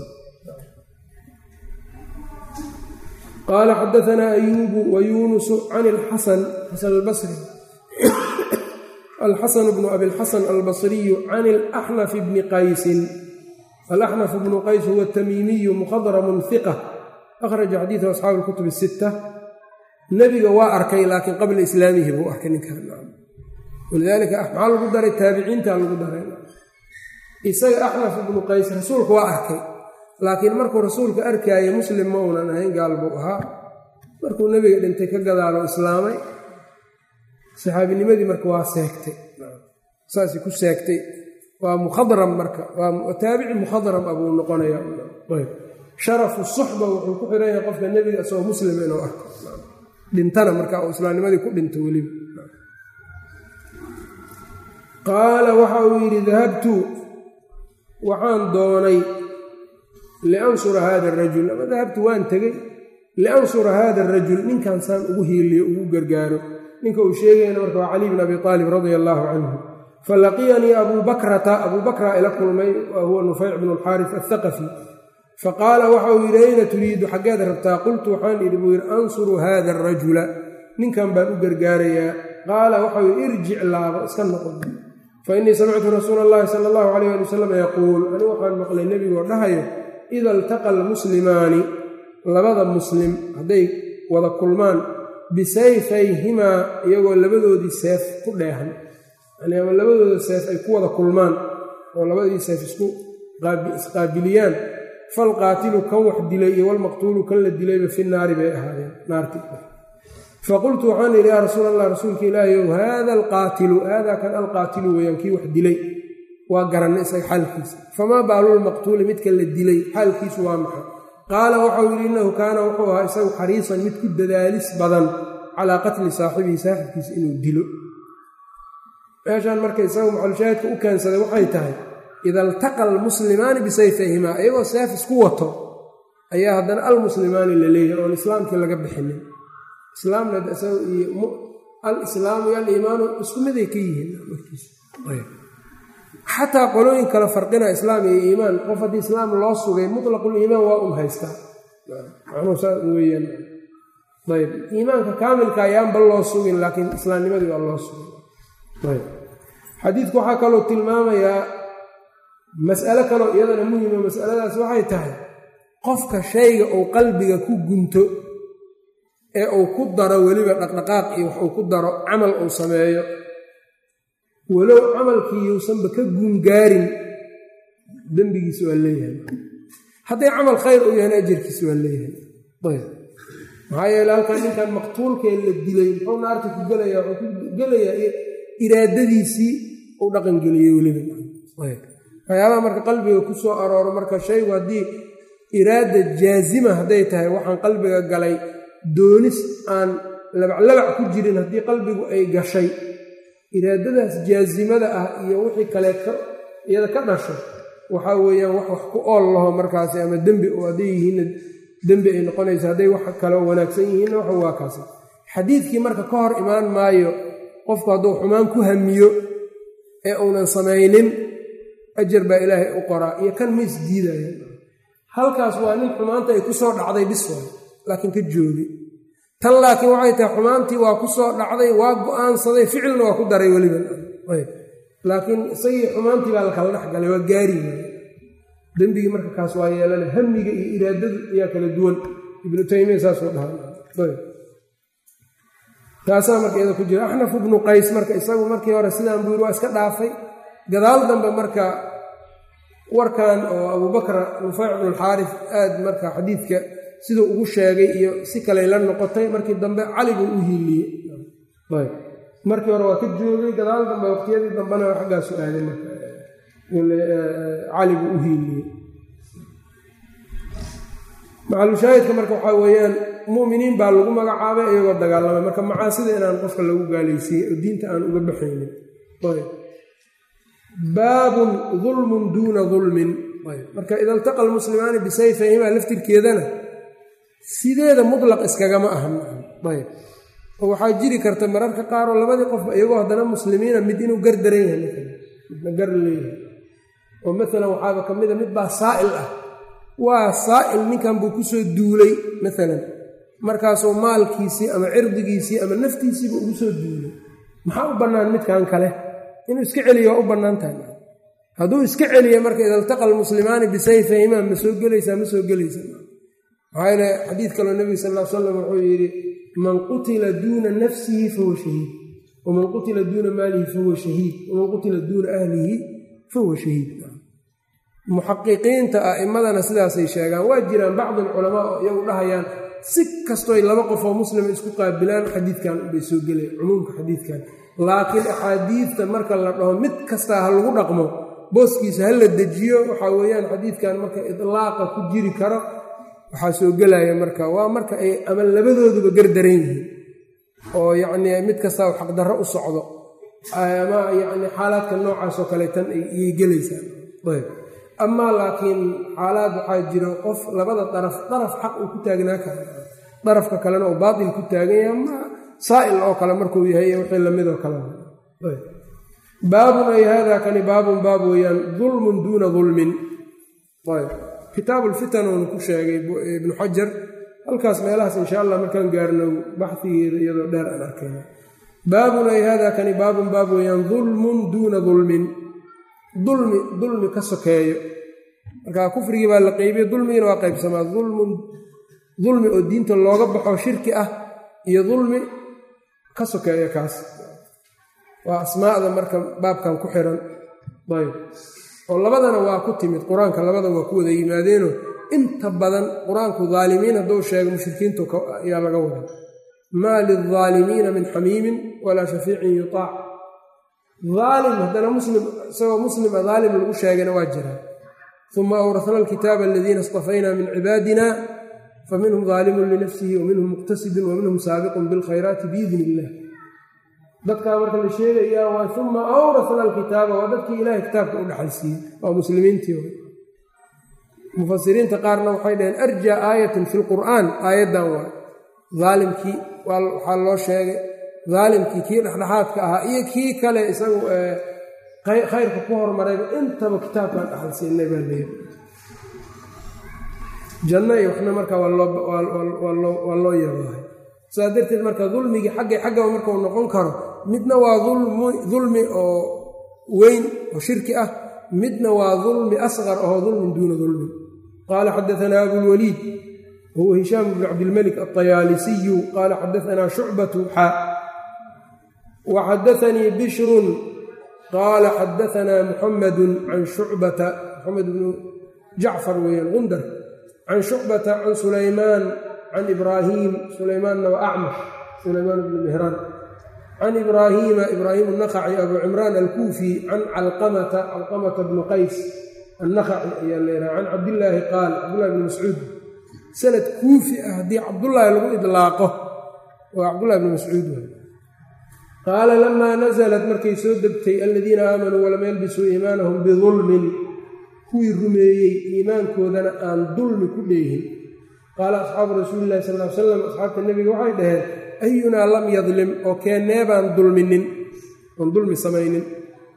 qaala xadaanaa ayuubu wa yuunusu can ilxasan xasan albasri alxasan bnu abilxasan albasriyu can ilaxnaf bni qaysin alaxnaf bnu qays huwa tamiimiyu mukhadaramun hiqa akhraja xadiidahu asxaabu lkutub sitta nebiga waa arkay laakiin qabla islaamihi buu arkay ninkan walidaalika maxaa lagu daray taabiciinta lagu daray isaga axnaf ibnu qays rasuulka waa arkay laakiin markuu rasuulka arkaaye muslim ma uunan ahayn gaal buu ahaa markuu nebiga dhintay ka gadaalo islaamay saxaabinimadii marka waa seegtay saasay ku seegtay waa mukhadram marka waa taabici mukhadram abuu noqonaya sharafu suxba wuxuu ku xiran yahay qofka nebiga isagoo muslim inuu arko dhintana marka uu islaamnimadii ku dhinto weliba qaala waxa uu yidhi dahabtu waxaan doonay liansura hada arajul ama dahabtu waan tegey liansura hada arajul ninkan saan ugu hiiliyo ugu gargaaro ninka uu sheegayana marka waa cali bn abi aalib radia allaahu canhu falaqiyanii abuu bakrata abuu bakra ila kulmay wa huwa nufayc bnu alxaaris athaqafi faqaala waxa uu yidhi ayna turiidu xaggeed rabtaa qultu waxaan idhi buu yidhi ansuru hada arajula ninkan baan u gargaarayaa qaala waxau yidhi irjic laabo iska noqon fa innii samictu rasuula allahi sala allahu calayh ali wasalam yaquul anigu waxaan maqlay nebigoo dhahayo ida iltaqa almuslimaani labada muslim hadday wada kulmaan bisayfayhimaa iyagoo labadoodii seef ku dheehan yani ama labadooda seef ay ku wada kulmaan oo labadii seef isku isqaabiliyaan falqaatilu kan wax dilay iyo walmaqtuulu kan la dilayba fi naari bay ahaadeen naarti faqultu waxaan idhi yaa rasuul allah rasuulka ilaahiyow haada alqaatilu haadaa kan alqaatilu weeyaan kii wax dilay waa garanay isaga xaalkiisa famaa baalulmaqtuuli midka la dilay xaalkiisu waa maxay qaala waxau yidhi innahu kaana wuxuu ahaa isagu xariisan mid ku dadaalis badan calaa qatli saaxibihi saaxibkiisa inuu dilo meeshaan marka isagu maxalushaahidka u keensaday waxay tahay ida iltaqa almuslimaani bisayfayhimaa iyagoo seef isku wato ayaa haddana almuslimaani la leeyahay oon islaamkii laga bixinin islaamna alislaamu iyo aliimaanu isku miday ka yihiin xataa qolooyin kale farqina islaam iyo iimaan qof haddii islaam loo sugay mutlaquliimaan waa un haystaa macnuu saa weeyaan ayb iimaanka kaamilka ayaanba loo sugin laakiin islaamnimadii waa loo sugay ayb xadiidku waxaa kaloo tilmaamayaa mas'alo kaloo iyadana muhima masaladaas waxay tahay qofka shayga uu qalbiga ku gunto ee uu ku daro weliba dhaqdhaqaaq iyo wax uu ku daro camal uu sameeyo walow camalkii yuusanba ka guungaarin dembigiisa waa leeyahay hadday camal khayr uu yahana ajarkiisa waa leeyahay ayb maxaa yeele halkan ninkan maqtuulkee la dilay muxuu naarta ku gelayaa wuxuu ku gelayaa iraadadiisii uu dhaqangeliyey weliba ayb waxyaabaha marka qalbiga ku soo arooro marka shaygu haddii iraada jaazima hadday tahay waxaan qalbiga galay doonis aan labaclabac ku jirin haddii qalbigu ay gashay iraadadaas jaazimada ah iyo wixii kale iyada ka dhasho waxaa weeyaan wax wax ku ool laho markaasi ama dembi oo hadday yihiinna dembi ay noqonayso hadday wax kale wanaagsan yihiinna wax waa kaasi xadiidkii marka ka hor imaan maayo qofku hadduu xumaan ku hamiyo ee uunan samaynin ajar baa ilaahay u qoraa iyo kan ma isdiidaya halkaas waa nin xumaanta ay ku soo dhacday bis waay laakiin ka joogi tan laakiin waxay tahay xumaantii waa ku soo dhacday waa go-aansaday ficilna waa ku daray weliba laakiin isagii xumaantii baa lakala dhex galay waa gaari waay dembigii marka kaas waa yeelana hamiga iyo iraadadu ayaa kala duwan ibnu taymiya saasuu dhaha taasaa marka iyada ku jira axnaf ibnu qays marka isagu markii hore sidaan buu yiri waa iska dhaafay gadaal dambe marka warkan oo abubakra nufayc bnulxaaris aad marka xadiidka siduu ugu sheegay iyo si kaley la noqotay markii dambe cali buu u hiiliyey ayb markii hore waa ka joogay gadaal dambe waqtiyadii dambena xaggaasu aaday marka cali buu u hiiliyey macalushaahidka marka waxaa weeyaan mu'miniin baa lagu magacaabay iyagoo dagaalamay marka macaasida inaan qofka lagu gaalaysiiyey oo diinta aan uga baxaynin baabun dulmun duuna dulmin marka ida iltaqa almuslimaani bisayfayhimaa laftirkeedana sideeda mutlaq iskagama ahan ayb oo waxaa jiri karta mararka qaaroo labadii qofba iyagoo haddana muslimiina mid inuu gar daran yahay midna gar leeyahay oo maalan waxaaba ka mida mid baa saa'il ah waa saa'il ninkan buu kusoo duulay maalan markaasuu maalkiisii ama cirdigiisii ama naftiisiiba ugu soo duulay maxaa u bannaan midkan kale inuu iska celiyo waa u bannaan tahay hadduu iska celiya marka ida altaqa almuslimaani bisayfayhimaa ma soo gelaysaa ma soo gelaysaa maxaa yeele xadiid kaloo nebiga sal ll slam wuxuu yidhi man qutila duuna nafsihi fahuwa shahiid waman qutila duuna maalihi fahuwa shahiid waman qutila duuna ahlihi fahuwa shahiid muxaqiqiinta a'immadana sidaasay sheegaan waa jiraan bacdi alculamaa oo iyagu dhahayaan si kastoy laba qof oo muslima isku qaabilaan xadiidkan bay soo gelaya cumuumka xadiidkan laakiin axaadiidta marka la dhaho mid kastaa ha lagu dhaqmo booskiisa ha la dejiyo waxaa weeyaan xadiidkan marka idlaaqa ku jiri karo waxaa soo gelaya marka waa marka ay ama labadooduba gardaran yihiin oo yacnii mid kastaa u xaqdarro u socdo ama yacni xaalaadka noocaasoo kale tan ayay gelaysaan ayb amaa laakiin xaalaad waxaa jiro qof labada daraf daraf xaq uu ku taagnaa kara darafka kalena uu baatil ku taagan yahay ma saa'il oo kale markuu yahay wixii lamidoo kale baabun ay hada kani baabun baab weeyaan dulmun duuna dulmin ayb kitaabu lfitan uunu ku sheegay ibnu xajar halkaas meelahaas insha allah markaan gaarno baxdigeeda iyadoo dheer aan arkayna baabun ay hada kani baabun baab weeyaan dulmun duuna dulmin dulmi dulmi ka sokeeyo markaa kufrigii baa la qeybiye dulmigina waa qaybsamaa dulmun dulmi oo diinta looga baxo shirki ah iyo dulmi ka sokeeyo kaas waa asmaa'da marka baabkan ku xiran ayb oo labadana waa ku timid qur-aanka labada waa ku wada yimaadeeno inta badan qur-aanku daalimiin hadduu sheego mushrikiintu ayaa laga wada maa lildaalimiina min xamiimin walaa shafiicin yutaac aalim haddana muslim isagoo muslima daalim lagu sheegayna waa jiraa uma awrasna alkitaaba aladiina istafayna min cibaadina faminhum daalimun linafsihi waminhum muqtasidun waminhum saabiqun bilkhayraati biidni illah dadkaa marka la sheegayaa waa uma awrasna alkitaaba waa dadkii ilahay kitaabka u dhaxalsiiyey waa muslimiintii mufasiriinta qaarna waxay dhaheen arjaa aayatin fi lqur'aan aayaddan waa aalimkii waxaa loo sheegay daalimkii kii dhexdhexaadka ahaa iyo kii kale isagu khayrka ku hormarayba intaba kitaabkaan dhaxalsiinay baa leeya janno iyo waxna marka waa loo yeebahay saas darteed marka dulmigii xaggay xaggaba markau noqon karo midna waa dulmi oo weyn oo shirki ah midna waa dulmi asqar oo dulmin duuna dulmin qaala xadaanaa abulwaliid wahuwa hishaam bnu cabdilmalik alطayaalisiyu qaala xadaanaa shucbatu xa waxadaanii bishrun qaala xadaanaa muxamadu can shucbata muxamed bnu jacfar weeyaan gundar can shucbata can sulaymaan can ibraahiim sulaymaanna waa acmash sulaymaan bnu mihraan can ibraahiima ibraahim annakhaci abu cimraan alkuufi can calqamata calqamata bnu qays annakhaci ayaa leedaha can cabdillaahi qaal cabdullahi bni mascuud sanad kuufi ah haddii cabdullaahi lagu idlaaqo waa cabdullahi bni mascuud qaala lamaa nasalat markay soo degtay aladiina aamanuu walam yalbisuu iimaanahum bidulmin kuwii rumeeyey iimaankoodana aan dulmi ku dheehin qaala asxaabu rasuuli illahi sal l salam asxaabta nebiga waxay dhaheen ayunaa lam yadlim oo keennee baan dulminin oon dulmi samaynin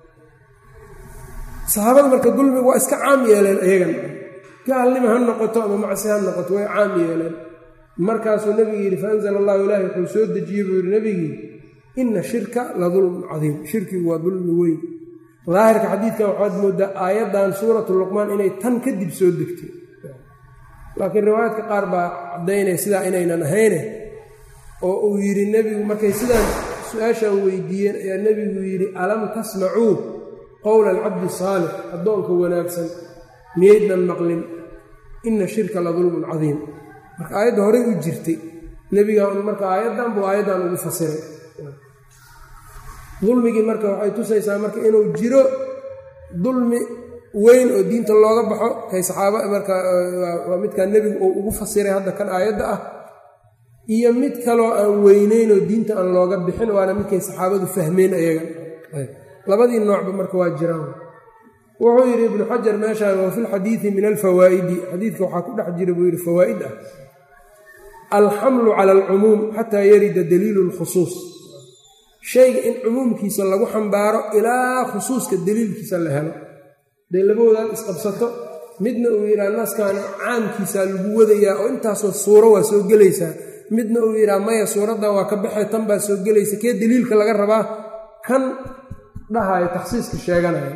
saxaabada marka dulmiga waa iska caam yeeleen ayagan gaalnima ha noqoto ama macsi ha noqoto way caam yeeleen markaasuu nebigu yidhi faanzala allahu ilaahi wuxuu soo dejiyey buu yidhi nebigii ina shirka la dulmun cadiim shirkigu waa dulmi weyn daahirka xadiidkan waxaad mooddaa aayaddan suuratu luqmaan inay tan kadib soo degtay laakiin riwaayaadka qaar baa caddaynaya sidaa inaynan ahayne oo uu yidhi nebigu markay sidaan su-aashaan weydiiyeen ayaa nebigu yidhi alam tasmacuu qowla alcabdi saalix addoonka wanaagsan miyaydnan maqlin ina shirka la dulmun cadiim marka aayadda horey u jirtay nebigaa un marka aayaddan buu aayaddan ugu fasiray dulmigii marka waxay tusaysaa marka inuu jiro dulmi weyn oo diinta looga baxo kay saxaaba marka waa midkaa nebigu uu ugu fasiray hadda kan aayadda ah iyo mid kaloo aan weyneyn oo diinta aan looga bixin waana midkay saxaabadu fahmeen ayaga labadii noocba marka waa jiraan wuxuu yidhi ibnu xajar meeshaan wa fi lxadiidi min alfawaa'idi xadiidka waxaa ku dhex jira buu yidhi fawaa'id ah alxamlu cala alcumuum xataa yarida daliilu lkhusuus shayga in cumuumkiisa lagu xambaaro ilaa khusuuska daliilkiisa la helo dee labadoodaad isqabsato midna uu yidhaha naskaana caamkiisaa lagu wadayaa oo intaasoo suuro waa soo gelaysaa midna uu yidhaha maya suuraddan waa ka baxay tan baa soo gelaysa kee daliilka laga rabaa kan dhahayo takhsiiska sheeganaya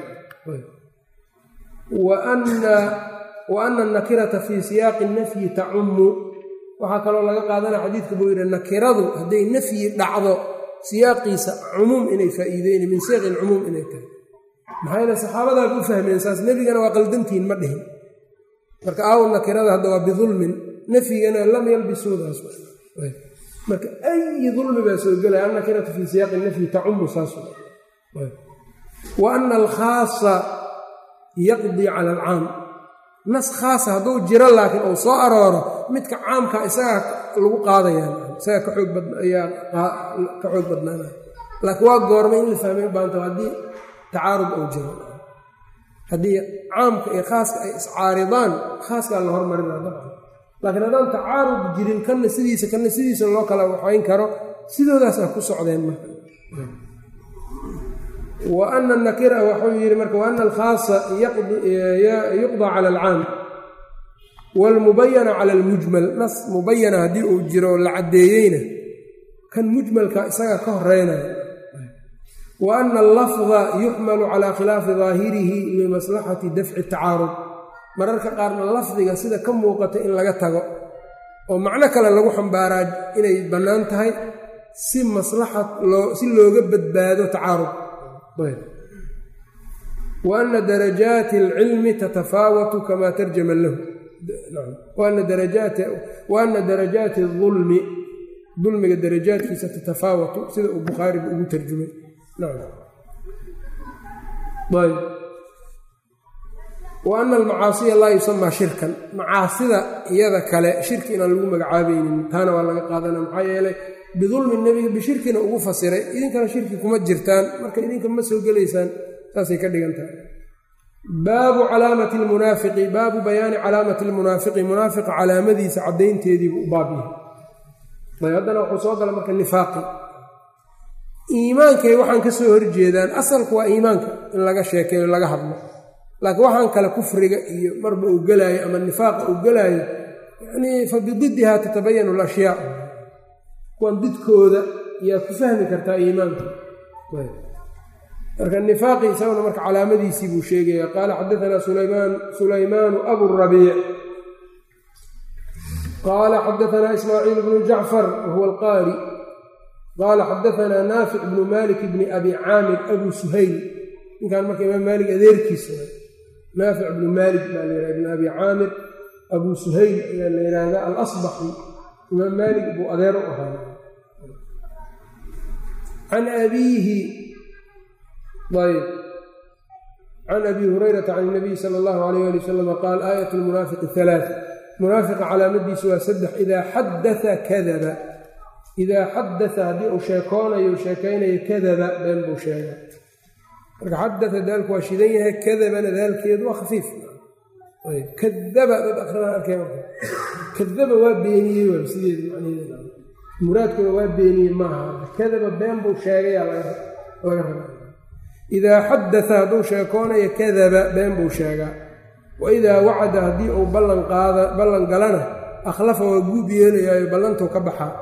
wa ana anakirata fii siyaaqi nafyi tacummu waxaa kaloo laga qaadanaya xadiidka buu yidhi nakiradu hadday nafyi dhacdo siyaaqiisa cumuum inay faa'iideyni min siiqi lcumuum inay tahay maxaa yeele saxaabadaaba u fahmeen saas nebigana waa qaldantihin ma dhihin marka aaw nakirada hadda waa bidulmin nafyigana lam yalbisuudaas marka ayi dulmi baa soo gelaya annakiratu fii siyaaqi nafyi tacumu saas wa ana alkhaasa yaqdii cala alcaam nas khaasa hadduu jiro laakiin uu soo arooro midka caamka isagaa lagu qaadayaan isagaa ka xoog ayaa ka xoog badnaanaya laakiin waa goormay in la fahmay u baanta haddii tacaarud uu jiro haddii caamka iyo khaaska ay iscaaridaan khaaskaa la hormarina dabcan laakiin haddaan tacaarud jirin kanna sidiisa kanna sidiisa loo kala waxayn karo sidoodaasaa ku socdeen marka wa ana nakira waxuu yidhi marka wa ana alkhaasa yuqdaa cala alcaam waalmubayana cala almujmal nas mubayana haddii uu jiro la caddeeyeyna kan mujmalka isagaa ka horeynaya wa ana allafda yuxmalu calaa khilaafi daahirihi limaslaxati dafci tacaarud mararka qaarna lafdiga sida ka muuqata in laga tago oo macno kale lagu xambaaraa inay bannaan tahay si maslaxad loo si looga badbaado tacaarud wa ana darajaati alcilmi tatafaawatu kamaa tarjama lahu wa ana darajaati ulmi dulmiga darajaadkiisa tatafaawatu sida uu bukhaariga ugu tarjumay wa ana almacaasiya laa yusamaa shirkan macaasida iyada kale shirki inaan lagu magacaabaynin taana waa laga qaadana maxaa yeelay bidulmi nebiga bishirkina ugu fasiray idinkana shirki kuma jirtaan marka idinka ma soo gelaysaan saasay ka dhigan tahay baabu calaamati lmunaafiqi baabu bayaani calaamati lmunaafiqi munaafiqa calaamadiisa caddaynteediibu u baab yahay haddana wuxuu soo gala marka nifaaqi iimaankay waxaan ka soo horjeedaan asalku waa iimaanka in laga sheekeeyo laga hadlo laakiin waxaan kale kufriga iyo marba uu gelaayo ama nifaaqa uu gelaayo yanii fa bididdiha tatabayanu alashyaa kuwan didkooda yaa ku fahmi kartaa iimaanka marka nifaaqi isaguna marka calaamadiisii buu sheegaya qaala xadaanaa sulaymaan sulaymaanu aburabiic qaala xadaanaa ismaaciil bnu jacfar wahuwa alqaari qaala xadaanaa naafic bnu malik bni abi caamir abu suhayl ninkan marka imaam maalik adeerkiisa naafic bnu maalik baa la yidhaha ibn abi caamir abu suhayl ayaa la yidhaahdaa alasbaxi imaam maalik buu adeer u ahaa can abiihi ayb can abi hurayrata can inabiyi sala allahu alayh ali wasalam qaal aayat lmunaafiqi halaaa munaafiqa calaamadiisu waa saddex idaa xadaa kadaba idaa xadaa haddii uu sheekoonayo sheekaynayo kadaba been buu sheega marka xadaa daalku waa shidan yahay kadabana daalkeedu waa khafiif kadaba dad akrinaa arkay marka kadaba waa beeniyey waa sideedu macnaheeda muraadkooda waa beeniyey maaha kadaba been buu sheegayaa laga rabaa idaa xadaa hadduu sheekoonayo kadaba been buu sheegaa wa idaa wacada haddii uu ballanqaada ballan galana akhlafa waa guub yeelayaayo ballantuu ka baxaa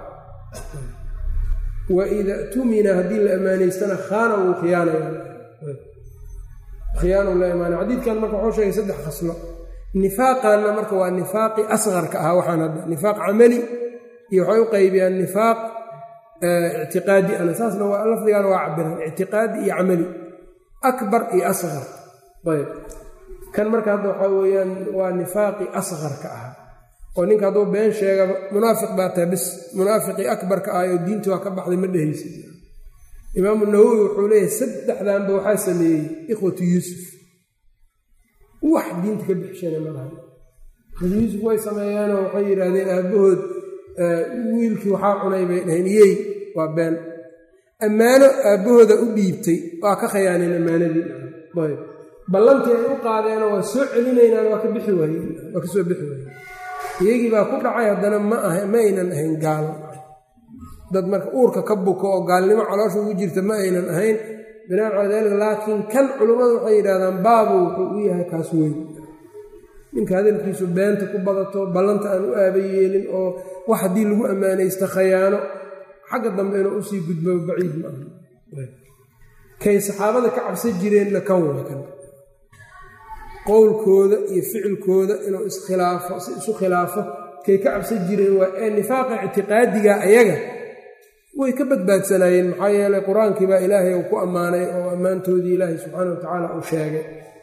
wa ida tumina haddii la ammaanaystana khaana wuu khiyaanaya khiyaanu la imaana xadiidkan marka wuxuu sheegay saddex khaslo nifaaqanna marka waa nifaaqi asqarka ah waxaan hadda nifaaq camali iyo waxay u qaybiyaan nifaaq ictiqaadi ana saasna waa lafdigaana waa cabiraan ictiqaadi iyo camali akbar iyo asqar ayb kan marka hadda waxaa weeyaan waa nifaaqi asqarka ah oo ninka hadduu been sheegaba munaafiq baa tahay bis munaafiqii akbarka ah oo diinta waa ka baxday ma dhehaysid imaamu nawowi wuxuu leeyahay saddexdanba waxaa sameeyey ikhwatu yuusuf wax diinta ka bixishana malaha ikhwatu yuusuf way sameeyeenoo waxay yidhaahdeen aabbahood wiilkii waxaa cunay bay dhaheen iyey waa been ammaano aabbahooda u dhiibtay waa ka khayaaneen ammaanadii ayb ballantii ay u qaadeenoo waa soo celinaynaan waa ka bixi waayeen waa ka soo bixi waayeen iyagii baa ku dhacay haddana ma aha ma aynan ahayn gaalo dad marka uurka ka buko oo gaalnimo caloosha ugu jirta ma aynan ahayn binaan calaa daalika laakiin kan culummadu waxay yidhahdaan baabu wuxuu u yahay kaas weyn ninka hadalkiisu beenta ku badato ballanta aan u aaba yeelin oo wax haddii lagu ammaanaysto khayaano xagga dambe inuu usii gudbo baciid ma aha kay saxaabada ka cabsan jireenna kan waa kan qowlkooda iyo ficilkooda inuu iskhilaafo si isu khilaafo kay ka cabsan jireen waa ee nifaaqa ictiqaadiga ayaga way ka badbaadsanaayeen maxaa yeelay qur-aankii baa ilaahay uu ku ammaanay oo ammaantoodii ilaahay subxaana wa tacaala uu sheegay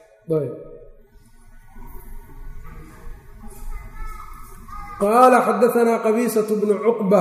qaala xadaanaa qabiisatu bnu cuqba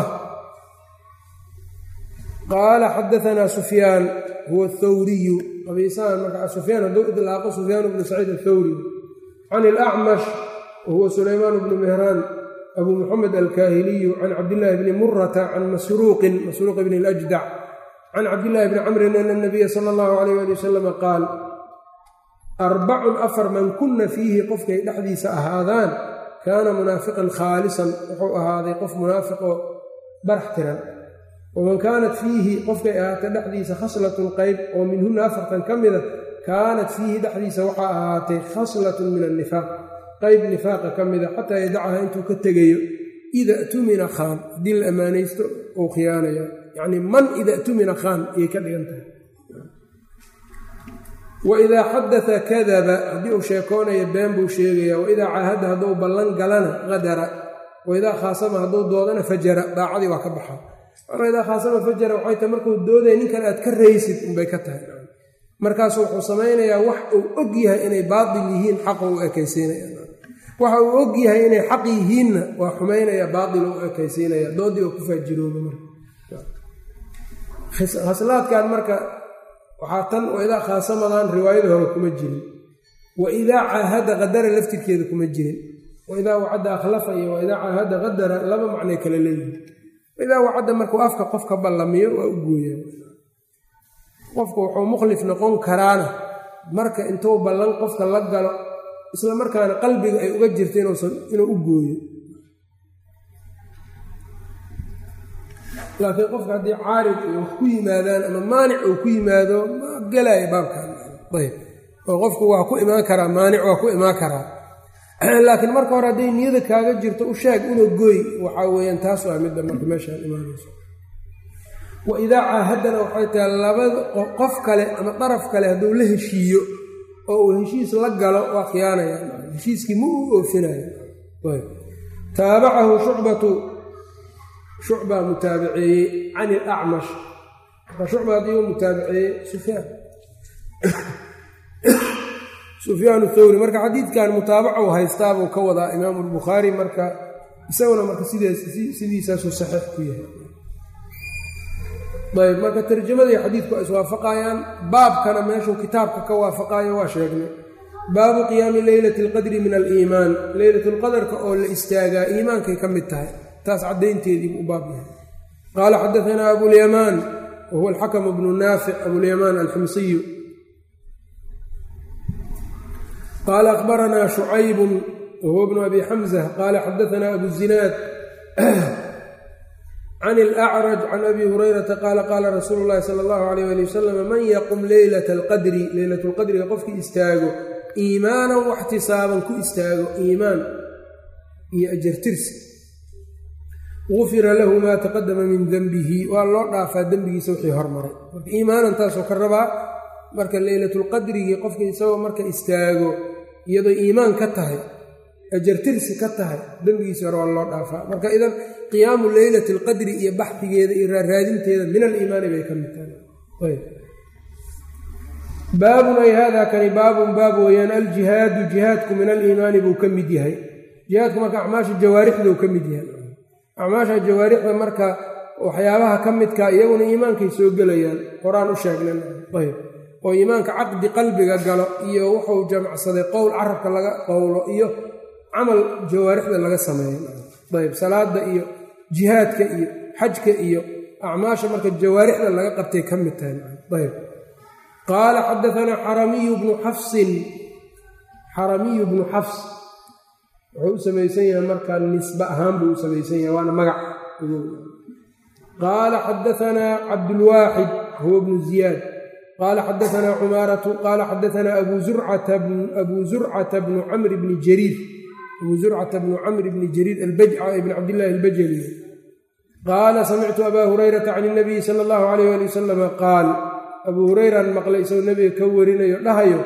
qaala xadaanaa sufyaan huwa athawriyu qabiisahan marka sufyaan hadduu idlaaqo sufyaan bnu saciid athawri can ilacmash wahuwa sulaymaan bnu mehraan abu muxamed alkaahiliyu can cabdillaahi bni murata can masruuqin masruuq bni اljdac can cabdillaahi bni camrin ana nabiya sala allahu alayh ali wasalama qaal arbacun afar man kunna fiihi qofkay dhexdiisa ahaadaan kaana munaafiqan khaalisan wuxuu ahaaday qof munaafiqoo barax tiran waman kaanat fiihi qofkay ahaatay dhexdiisa khaslatun qayb oo minhunna afartan ka mida kaanat fiihi dhexdiisa waxaa ahaatay khaslatun min annifaaq qayb nifaaqa ka mida xataa yadacaha intuu ka tegayo ida tumina khaan haddii la ammaanaysto uu khiyaanaya yacnii man ida tumina khaan ayay ka dhigan tahay waidaa xadaa kadaba haddii uu sheekoonayo been buu sheegaya waidaa caahada hadduu ballan galana qadara waidaa khaasama hadduu doodana fajara daacadii waa ka baxa waidaa khaasama fajara waxay tahay markuu doodaya ninkan aad ka raysid unbay ka tahay markaasu wuxuu samaynayaa wax uu og yahay inay baatil yihiin xaqa u ekaysiinaya waxa uu og yahay inay xaq yihiinna waa xumaynaya baatil u ekaysiinaya doodii oo ku faajirooba marka khaslaadkan marka waxaa tan waidaa khaasamadan riwaayada hore kuma jirin waidaa caahada qadara laftirkeeda kuma jirin waidaa wacadda akhlafa iyo waidaa caahada qadara laba macnay kala leeyihin waidaa wacadda markuu afka qof ka ballamiyo waa u gooya qofku wuxuu mukhlif noqon karaana marka intuu ballan qofka la galo isla markaana qalbiga ay uga jirta inuu u gooyo laakiin qofka haddii caarid iyo wax ku yimaadaan ama maanic uu ku yimaado ma gelaayo baabkan ayb oo qofku waa ku imaan karaa maanic waa ku imaan karaa laakiin marka hore hadday niyada kaaga jirto u sheeg una gooy waxaa weeyaan taas waa midda marka meeshaan imaanayso wa idaa caahadana waxay tahay labada qof kale ama daraf kale hadduu la heshiiyo oo uu heshiis la galo waa khiyaanaya heshiiskii ma uu oofinayo taabacahu shucbatu shucbaa mutaabiceeyey can ilacmash marka shucba haddii uu mutaabiceeyey sufyaan sufyaan thawri marka xadiidkan mutaabacu haystaabuu ka wadaa imaamu albukhaari marka isaguna marka sidiisaasuu saxiix ku yahay ayb marka tarjamadii xadiidku ay iswaafaqayaan baabkana meeshuu kitaabka ka waafaqayo waa sheegnay baabu qiyaami leylati alqadri min aliimaan leylatulqadarka oo la istaagaa iimaankay ka mid tahay taas caddaynteediibuu u baab yahay qaala xadaanaa abulyamaan wa huwa alxakamu bnu naafic abulyamaan alximsiyu qaala akhbaranaa shucaybun wa huwa bnu abi xamza qaala xadaanaa abu zinaad can ilacraj can abi hurayrata qaala qaala rasuulu llahi sala allahu alayh ali wasalam man yaqum leylata alqadri leylatulqadriga qofkii istaago iimaanan waxtisaaban ku istaago iimaan iyo ajartirsi gufira lahu maa taqadama min denbihi waa loo dhaafaa dembigiisa wixii hormaray marka iimaanan taasoo ka rabaa marka leylatulqadrigii qofka isagoo marka istaago iyadoo iimaan ka tahay ajartirsi ka tahay dembigiisa hore waa loo dhaafaa marka idan qiyaamu leylati alqadri iyo baxdigeeda iyo raaraadinteeda min aliimaani bay ka mid tahay baabun ay haadaa kani baabun baab weeyaan aljihaadu jihaadku min aliimaani buu ka mid yahay jihaadku marka acmaasha jawaarixduu ka mid yahay acmaasha jawaarixda marka waxyaabaha ka midka iyaguna iimaankay soo gelayaan horaan u sheegnan ayb oo iimaanka caqdi qalbiga galo iyo wuxuu jamacsaday qowl carabka laga qowlo iyo camal jawaarixda laga sameeyo ayb salaada iyo jihaadka iyo xajka iyo acmaasha marka jawaarixda laga qabtay ka mid tahay ayb qaala xadaanaa xaramiyu bnu xafsin xaramiyu bnu xafs wuxuu u samaysan yahay markaa nisbe ahaan buu u samaysan yahay waana magac qaala xadaanaa cabdulwaaxid huwa bnu ziyaad qaala xadaanaa cumaaratu qaala xadaanaa abu zurcata bnu camr bni jariir abuu zurcata bnu camr bni jariir albajca ibn cabdillahi albajali qaala samictu abaa hurayrata can inabiyi sala allahu alayh ali wasalama qaal abuu hurayraan maqlay isagoo nebiga ka warinayo dhahayo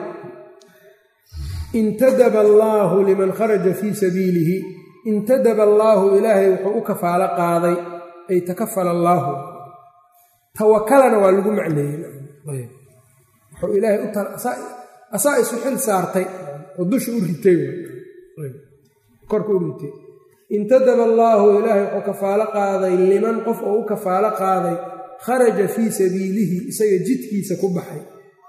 intadaba allaahu liman kharaja fii sabiilihi intadaba allaahu ilaahay wuxuu u kafaalo qaaday ay takafala allaahu tawakalana waa lagu macneeyey wuxuu ilaahay asaa isu xil saartay oo dusha u ritay korka u ritay intadaba allaahu ilaahay wuxuu kafaalo qaaday liman qof oo u kafaalo qaaday kharaja fii sabiilihi isaga jidkiisa ku baxay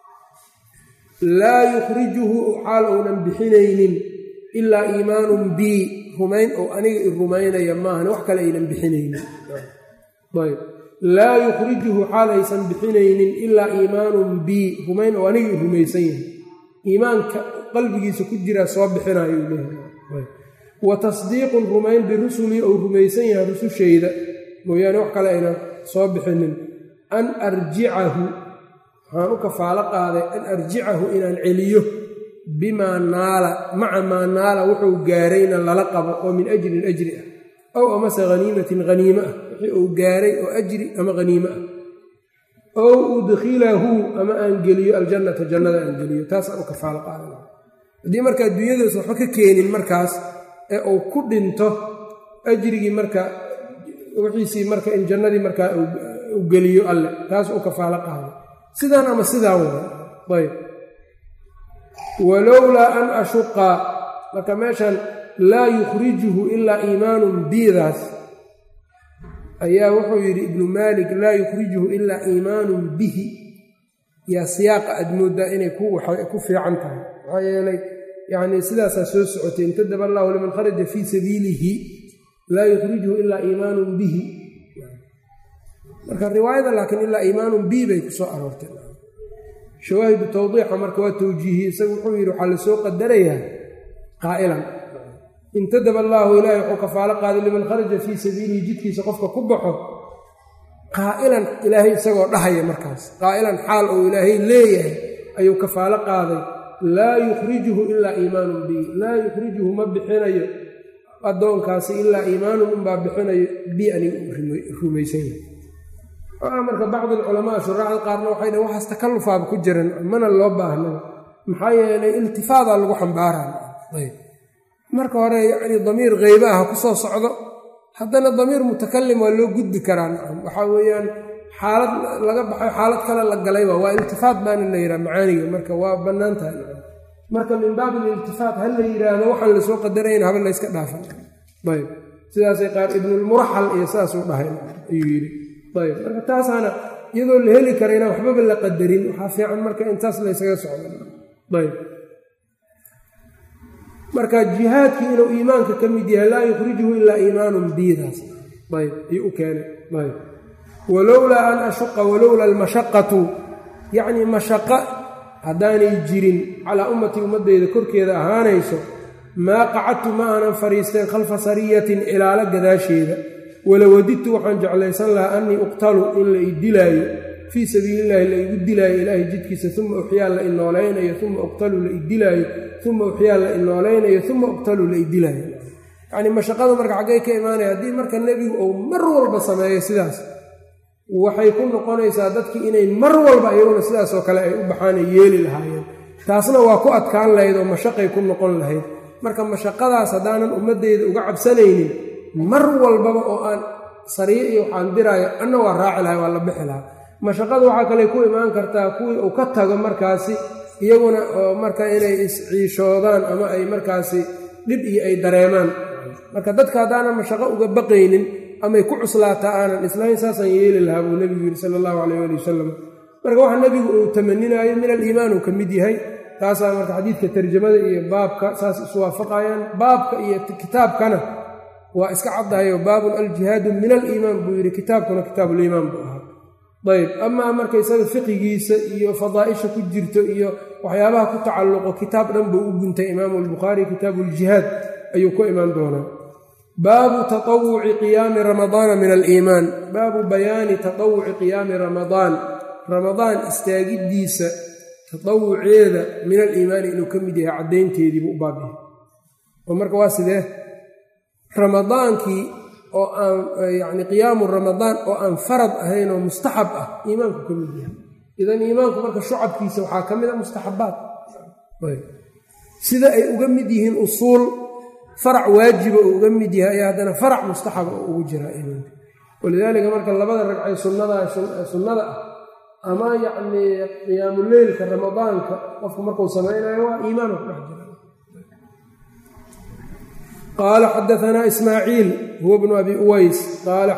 laa yukhrijuhu xaal uunan bixinaynin ilaa iimaanun bii rumayn oo aniga i rumaynaya maahan wax kale aynan bixinaynin ayb laa yukhrijuhu xaal aysan bixinaynin ilaa iimaanun bii rumayn oo aniga i rumaysan yahay iimaanka qalbigiisa ku jiraa soo bixinayuu leeyahay wa tasdiiqun rumayn birusulii ou rumaysan yahay rusushayda mooyaane wax kale aynan soo bixinin an arjicahu waxaan u kafaalo qaaday an arjicahu inaan celiyo bimaa naala maca maa naala wuxuu gaarayna lala qabo oo min ajrin ajri ah ow amase haniimatin haniime ah wixii uu gaaray oo ajri ama haniime ah ow udkhilahu ama aan geliyo aljannata jannada aan geliyo taasaan u kafaalo qaaday haddii marka adduunyadaas waxba ka keenin markaas ee uu ku dhinto ajrigii marka wixiisii marka in jannadii markaa u geliyo alle taas u kafaalo qaaday sidaan ama sidaan way ayb walowlaa an ashuqa marka meeshan laa yukhrijuhu ilaa iimaanun biidaas ayaa wuxuu yidhi ibnu maalik laa yukhrijuhu ilaa iimaanun bihi yaa siyaaqa aad mooddaa inay ku fiican tahay maxaa yeelay yacnii sidaasaa soo socotay intadaba allahu liman kharaja fii sabiilihi laa yukhrijuhu ilaa iimaanun bihi marka riwaayada laakiin ilaa iimaanun bi bay ku soo aroortay shawaahidu tawdiixa marka waa tawjiihi isagu wuxuu yidhi waxaa lasoo qadarayaa qaa'ilan intadaba allaahu ilaahay wuxuu kafaalo qaaday liman kharaja fii sabiilihi jidkiisa qofka ku baxo qaa'ilan ilaahay isagoo dhahaya markaas qaa'ilan xaal uu ilaahay leeyahay ayuu kafaalo qaaday laa yukhrijuhu ilaa iimaanun bi laa yukhrijuhu ma bixinayo addoonkaasi ilaa iimaanun unbaa bixinayo bi aniga rumaysan yahay marka bacdi alculamaa shuraacda qaarna waxay dhahn waxaas takallufaaba ku jiran mana loo baahna maxaa yeelay iltifaadaa lagu xambaaraa marka hore yacni damiir kheybe ah ku soo socdo haddana damiir mutakalim waa loo gudbi karaa nacam waxaa weeyaan xaalad laga baxay xaalad kale la galayba waa iltifaat baana la yidhaha macaaniga marka waa bannaan tahay nacam marka min baabi ililtifaat ha la yidhaahdo waxaan lasoo qadarayna haba layska dhaafan ayb sidaasay qaar ibnulmuraxal iyo saasuu dhahay ayuu yidhi ayb marka taasaana iyadoo la heli kara inaan waxbaba la qadarin waxaa fiican marka intaas laysaga socdo ayb marka jihaadkii inuu iimaanka ka mid yahay laa yukhrijuhu ilaa iimaanun biidaas ayb ayuu u keenay ayb walowlaa an ashuqa walowlaa almashaqatu yacnii mashaqa haddaanay jirin calaa ummatii ummaddeyda korkeeda ahaanayso maa qacadtu ma aanan fadhiisteen khalfa sariyatin ilaalo gadaasheeda walawadidtu waxaan jeclaysan lahaa annii uqtalu in la i dilaayo fii sabiilillahi la igu dilaayo ilaahay jidkiisa uma uxyaa la inooleynayo uma uqtalu la idilaayo uma uxyaa la inooleynayo uma uqtalu la idilaayo yacnii mashaqadu marka xaggay ka imaanaya haddii marka nebigu uu mar walba sameeyo sidaas waxay ku noqonaysaa dadkii inay mar walba iyaguna sidaasoo kale ay u baxaanay yeeli lahaayeen taasna waa ku adkaan lahayd oo mashaqay ku noqon lahayd marka mashaqadaas haddaanan ummaddeyda uga cabsanaynin mar walbaba oo aan sariye iyo waxaan diraayo anna waa raaci lahay waa la bixi lahaa mashaqada waxaa kale ku imaan kartaa kuwii uu ka tago markaasi iyaguna oo marka inay isciishoodaan ama ay markaasi dhib iyo ay dareemaan marka dadka haddaanan mashaqo uga baqaynin amay ku cuslaataa aanan islahayn saasaan yeeli lahaa buu nebigu yidhi sala allahu calayh ali wasalam marka waxa nebigu uu tamaninayo min aliimaan uu ka mid yahay taasaa marka xadiidka tarjamada iyo baabka saas iswaafaqayaan baabka iyo kitaabkana waa iska caddahayo baabun aljihaadu min aliimaan buu yidhi kitaabkuna kitaabuliimaan buu ahaa ayb amaa marka isaga fiqigiisa iyo fadaa'isha ku jirto iyo waxyaabaha ku tacalluqo kitaab dhan buu u guntay imaamu albukhaari kitaabu uljihaad ayuu ku imaan doonaa baabu taطawuci qiyaami ramadaana min aliimaan baabu bayaani taطawuci qiyaami ramadaan ramadaan istaagiddiisa taطawuceeda min aliimaani inuu ka mid yahay caddaynteediibuu u baabihay oo marka waa sidee ramadaankii oo aan yacni qiyaamu ramadaan oo aan farad ahayn oo mustaxab ah iimaanku ka mid yahay idan iimaanku marka shucabkiisa waxaa ka mid a mustaxabaat sida ay uga mid yihiin usuul farac waajiba oo uga mid yahay ayaa haddana farac mustaxaba oo ugu jiraa iimaanka walidaalika marka labada ragcay sunnada sunnada ah ama yacnii qiyaamuleylka ramadaanka qofku markuu samaynayo waa iimaanu ku dhex jira qaala xadaanaa ismaaciil huwa bnu abi uways qaala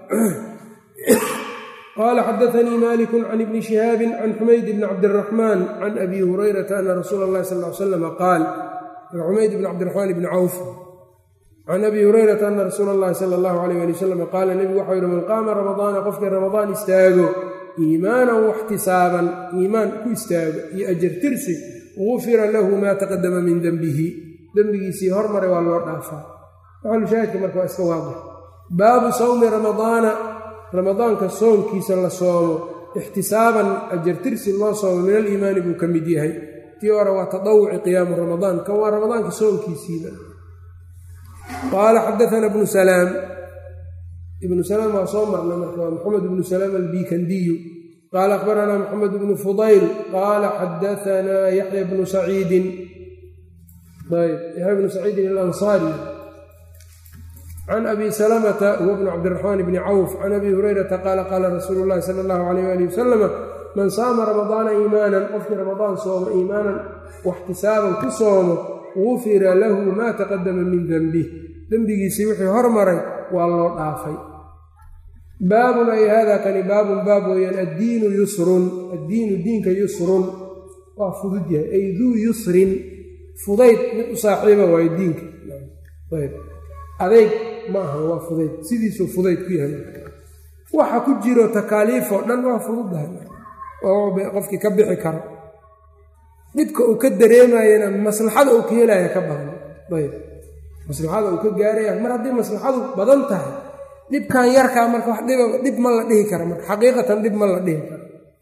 xadaanii maliku can ibni shihaabin can xumayd bni cabdiraxmaan can abi hurayrata ana rasuula اllahi sal l slama qaal xumayd bni cabdiraxmaan bni cawf can abi hurayrata ana rasuula اllahi sala اllahu alayh ali wasalam qaala nebigu waxau yihi man qaama ramadaana qofkii ramadaan istaago iimaanan waxtisaaban iimaan ku istaago iyo ajartirsi gufira lahu maa taqadama min denbihi dembigiisii hormaray waa loo dhaafaa maxalushaahidka marka waa iska waadix baabu sawmi ramadaana ramadaanka soonkiisa la soomo ixtisaaban ajartirsi loo soomo min aliimaani buu ka mid yahay tii hore waa taawuci qiyaamu ramadaan kan waa ramadaanka soonkiisiiba qaala xadaana bnu salaam ibnu salaam waa soo marna marka waa maxamed bnu salaam albikandiyu qaala akhbaranaa maxamed bnu fudayl qaala xadaanaa yaxya bnu saciidin ayb yaxya bnu saciidin alansaari can abi salamata huwa bnu cabdiraxmaan bni cawf can abi hurayrata qaala qaala rasuulu llahi sala allahu alayh ali wasalama man saama ramadaana iimaanan qofkii ramadaan soomo iimaanan waxtisaaban ku soomo gufira lahu maa taqadama min denbih dembigiisii wixii hormaray waa loo dhaafay baabun ay hada kani baabun baab weeyaan addiinu yusrun addiinu diinka yusrun waa fudud yahay ay duu yusrin fudayd mid u saaxiiba waayo diinka ayb adeyg ma aha waa fudayd sidiisuu fudayd ku yahay waxa ku jiro takaaliifoo dhan waa fududahay oo qofkii ka bixi karo dhibka uu ka dareemayana maslaxada uu ka helaya ka badan ayb maslaxada uu ka gaaraya mar haddii maslaxadu badan tahay dhibkan yarkaa marka wax dhiba dhib ma la dhihi kara marka xaqiiqatan dhib ma la dhihi karo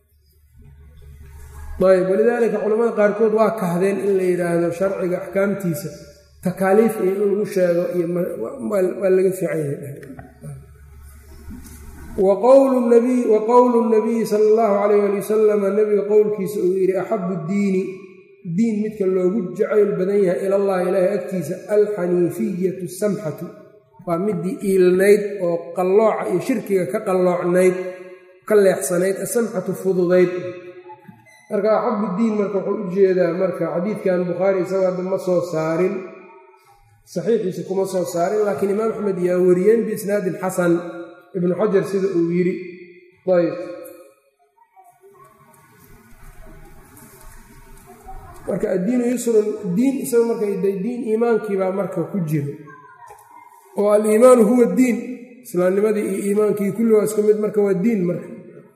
ayb walidaalika culamada qaarkood waa kahdeen in la yidhaahdo sharciga axkaamtiisa takaaliif iyo in lagu sheego iyo waa laga fiican yahay wa qowlu nabiyi sala allahu calayh ali wasalama nabiga qowlkiisa uu yidhi axabu diini diin midka loogu jacayl badan yahay ilallahi ilaahay agtiisa alxaniifiyatu samxatu waa midii iilnayd oo qallooca iyo shirkiga ka qalloocnayd ka leexsanayd asamxatu fududayd marka axabu diin marka wuxuu u jeedaa marka xadiidkan bukhaari isagoo hadda ma soo saarin saxiixiisa kuma soo saarin laakiin imaam axmed yaa wariyeen biisnaadin xasan ibnu xajar sida uu yidhi ayb marka addiinu yusrun diin isaga marka diin iimaankiibaa marka ku jiro oo aliimaanu huwa diin islaamnimadii iyo iimaankii kulli waa isku mid marka waa diin marka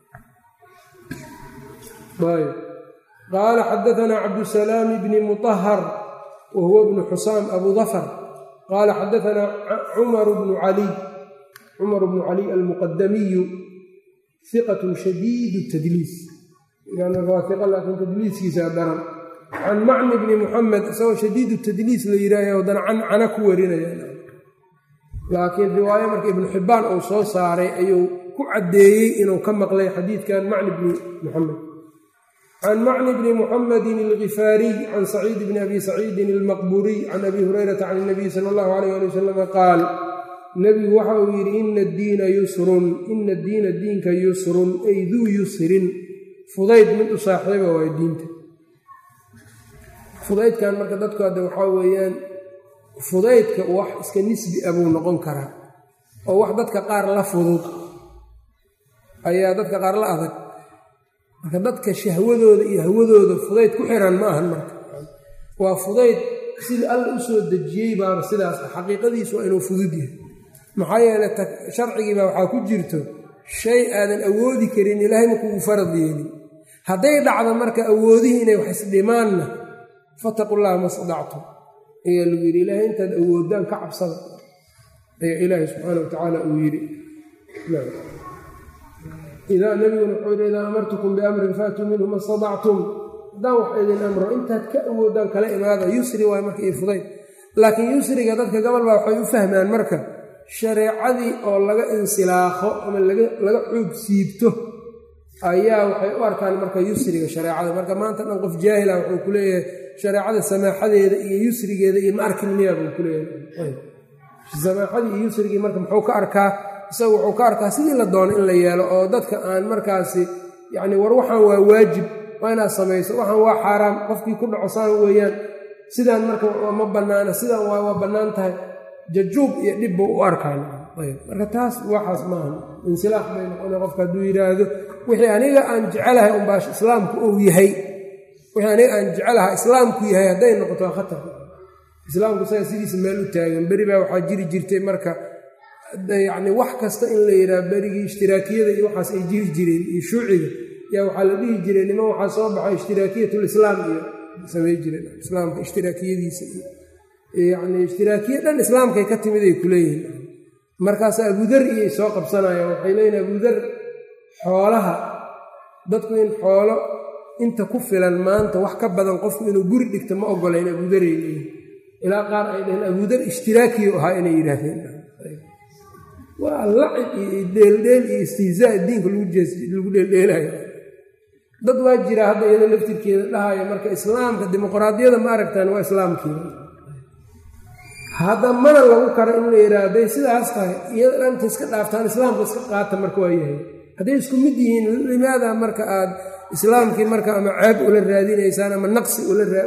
ayb qaala xadaanaa cabdusalaam bni muطahar wa huwa bnu xusaam abu dafar qaala xadaanaa cumaru bnu caliy cumar bnu caliy almuqadamiyu iqat shadiid tadliis waa iqa laakiin tadliiskiisa daran can macni bni muxamed isagoo shadiidu tadliis la yidhaahyo haddana cancana ku warinaya laakiin riwaayo marka ibnu xibbaan uu soo saaray ayuu ku caddeeyey inuu ka maqlay xadiidkan macni bni muxamed can macni bni muxamedin algifaariy can saciid bni abi saciidin almaqburiy can abi hurayrata can inabiy sala allahu alayh ali wasalama qaal nebigu waxa uu yidhi ina addiina yusrun ina addiina diinka yusrun ay duu yusrin fudayd mid u saaxiiba waay diinta fudaydkan marka dadku hadda waxaa weeyaan fudaydka wax iska nisbi a buu noqon karaa oo wax dadka qaar la fudud ayaa dadka qaar la adag marka dadka shahwadooda iyo hawadooda fudayd ku xiran ma ahan marka waa fudayd sida alla u soo dejiyey baaba sidaas ah xaqiiqadiisu waa inuu fudud yahay maxaa yeeley sharcigiibaa waxaa ku jirto shay aadan awoodi karin ilaahay ma kugu farad yeelin hadday dhacdo marka awoodihii inay wax isdhimaanna fataqu llaha ma stadactum ayaa lagu yidhi ilaahay intaad awoodaan ka cabsada ayaa ilaahay subxaana watacaala uu yidhi idaa nabiguna wuxuu yidhi idaa amartukum biamrin faatuu minhu ma stadactum haddaan wax idin amro intaad ka awoodaan kala imaada yusri waay marka iyo fudayd laakiin yusriga dadka gobol baa waxay u fahmaan marka shareecadii oo laga insilaakho ama laga xoog siibto ayaa waxay u arkaan marka yusriga shareecada marka maanta dhan qof jaahila wuxuu ku leeyahay shareecada samaaxadeeda iyo yusrigeeda iyo ma arkin miyaa buu ku leeyahay samaaxadii iyo yusrigii marka muxuu ka arkaa isaga wuxuu ka arkaa sidii la doono in la yeelo oo dadka aan markaasi yacni war waxaan waa waajib waa inaad samayso waxaan waa xaaraam qofkii ku dhaco saan weeyaan sidaan marka ma bannaana sidaan waa waa bannaan tahay jajuub iyo dhib buu u arkaan ayb marka taas waxaas maaha insilaax bay noqona qofka hadduu yidhaahdo wixii aniga aan jecelahay unbaa islaamku uu yahay wixii aniga aan jecelaha islaamku yahay hadday noqoto waa khatar islaamku saga sidiisa meel u taagan beri baa waxaa jiri jirtay marka yacni wax kasta in la yidhaha berigii ishtiraakiyada iyo waxaas ay jiri jireen iyo shuuciga yaa waxaa la dhihi jiray niman waxaa soo baxay ishtiraakiyatul-islaam iyo samay jireen islaamka ishtiraakiyadiisa iyo yacni ishtiraakiya dhan islaamkay ka timid ay ku leeyihiin markaas abudar iyay soo qabsanayaan waxay leeyihin abudar xoolaha dadku in xoolo inta ku filan maanta wax ka badan qofku inuu guri dhigto ma ogolayn abudaray leeyihin ilaa qaar ay dhaheen abudar ishtiraakiyu ahaa inay yidhaahdeen waa lacib iyo dheeldheel iyo istihzaa diinka lagu dheeldheelayo dad waa jira hadda iyada laftirkeeda dhahaya marka islaamka dimuqraadiyada ma aragtaan waa islaamkiina hadda mana lagu karo in la yidhaha hadday sidaas tahay iyada dhanta iska dhaaftaan islaamka iska qaata marka waa yahay hadday isku mid yihiin limaada marka aad islaamkii marka ama ceeb ula raadinaysaan ama naqsi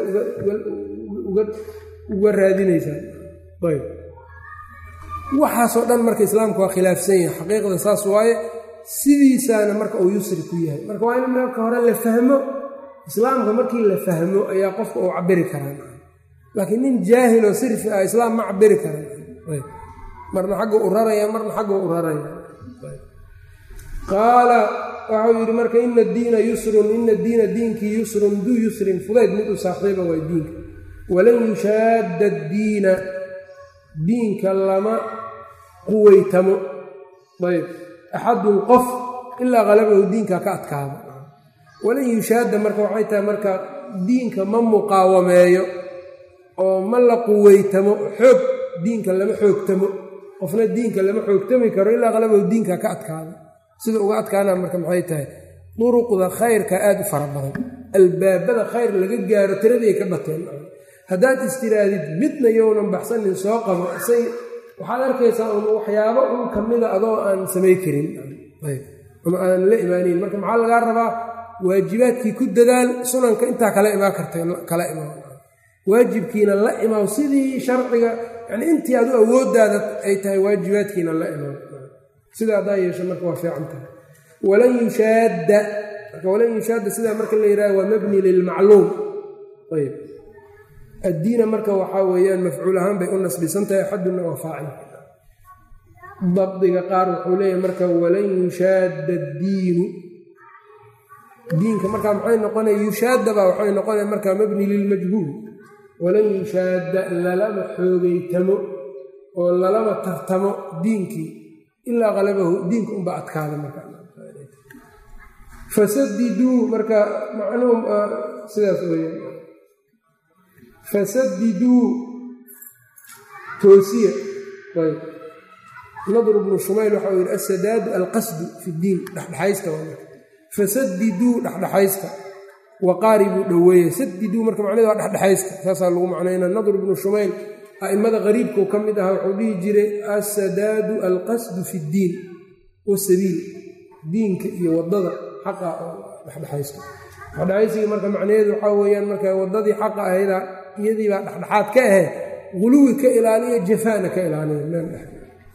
uga raadinaysaan ayb waxaasoo dhan marka islaamka waa khilaafsan yahay xaqiiqda saas waaye sidiisaana marka uu yusri ku yahay marka waa in marka hore la fahmo islaamka markii la fahmo ayaa qofka uu cabiri karaa laakiin nin jaahiloo sirfi ah islaam ma cabiri karan marna xagga u raraya marna xagga u raraya qaala waxau yidhi marka ina diina yusrun ina diina diinkii yusrun duu yusrin fudayd mid u saaxiiba waa diinka walan yushaadda diina diinka lama quweytamo ayb axadun qof ilaa qalabahu diinka ka adkaado walan yushaadda marka waxay tahay marka diinka ma muqaawameeyo oo ma la quweytamo xoog diinka lama xoogtamo qofna diinka lama xoogtami karo ilaa qalabahu diinka ka adkaado sida uga adkaana marka maxay tahay duruqda khayrka aada u fara badan albaabada khayr laga gaaro tiraday ka bateen haddaad istiraadid midna yownan baxsanin soo qabo say waxaad arkaysaa un waxyaabo un ka mida adoo aan samay karin ama aan la imaanayn marka maxaa lagaa rabaa waajibaadkii ku dadaal sunanka intaa kala imaan karta kala imaan waajibkiina la imaw sidii sharciga yani intii adu awooddaada ay tahay waajibaadkiina la imaw sida haddaa yeesho marka waa fiican tahay walan yushaadda marka walan yushaadda sidaa marka la yidhaha waa mabni lilmacluum ayb addiina marka waxaa weeyaan mafcuul ahaan bay u nasbisan tahay axaduna waa faacil dabdiga qaar wuxuu leeyahay marka walan yushaadda addiinu diinka markaa maxay noqonaya yushaadabaa waxay noqonaya markaa mabni lilmajhuul walan yushaadda lalama xoogeytamo oo lalama tartamo diinkii ilaa qalabahu diinka unbaa adkaada marka fasadiduu marka macnuhum sidaas weya fasadiduu toosiya ayb nadr bnu shumayl waxau yidhi asadaadu alqasdu fi ddiin dhexdhexaysta fasadiduu dhexdhexaysta waqaaribuu dhoweeya sadiduu marka macnaheed waa dhexdhexaysta saasaa lagu macnayna nadr bnu shumayl a'immada qariibkuu ka mid ahaa wuxuu dhihi jiray assadaadu alqasdu fi ddiin wasabiil diinka iyo waddada xaqa oo dhexdhexaysta dhexdhexaysigii marka macnaheedu waxaa weeyaan marka waddadii xaqa ahayda iyadiibaa dhexdhexaad ka ahe guluwi ka ilaaliya jafaana ka ilaaliya meel dhex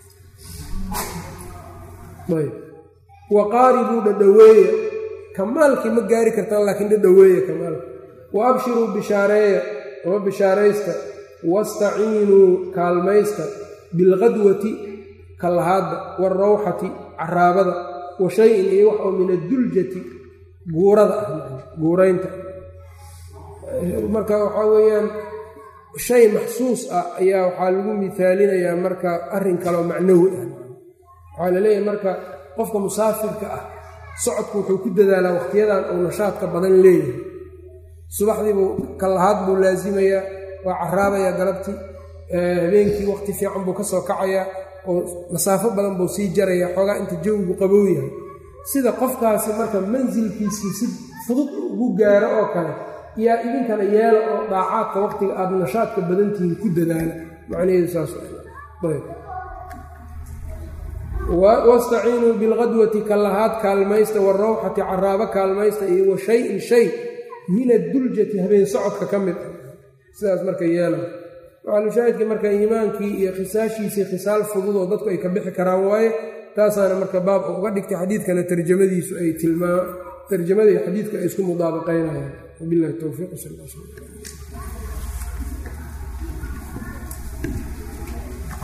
ayb waqaaribuu dhadhoweeya kamaalkii ma gaari kartaan laakiin dhadhoweeya kamaalka wa abshiruu bishaareeya ama bishaaraysta wastaciinuu kaalmaysta bilqadwati kallahaadda waarawxati caraabada wa shay-in iyo wax oo min adduljati guurada ah guuraynta marka waxaa weeyaan shay maxsuus ah ayaa waxaa lagu mithaalinayaa marka arrin kaleo macnawi ah waxaa la leeyahay marka qofka musaafirka ah socodku wuxuu ku dadaalaa wakhtiyadan uu nashaadka badan leeyahay subaxdiibuu kallahaad buu laasimayaa waa caraabayaa galabtii habeenkii waqti fiican buu ka soo kacayaa oo masaafo badan buu sii jarayaa xoogaa inta jawigu qabow yahay sida qofkaasi marka mansilkiisii si fudud ugu gaaro oo kale yaa idinkana yeela oo dhaacaadka waqtiga aada nashaadka badantihiin ku dadaala macnaheedu saas wastaciinuu bilqadwati kallahaad kaalmaysta warawxati caraabo kaalmaysta iyo wa shayin shay min adduljati habeen socodka ka mid ah sidaas marka yeela maxalushaahidka marka iimaankii iyo khisaashiisii khisaal fududoo dadku ay ka bixi karaan waaye taasaana marka baab uga dhigtay xadiidkana tarjamadiisu ay tilmaa tarjamada iyo xadiidka ay isku mudaabaqaynayaan wabilahi towfiiq sal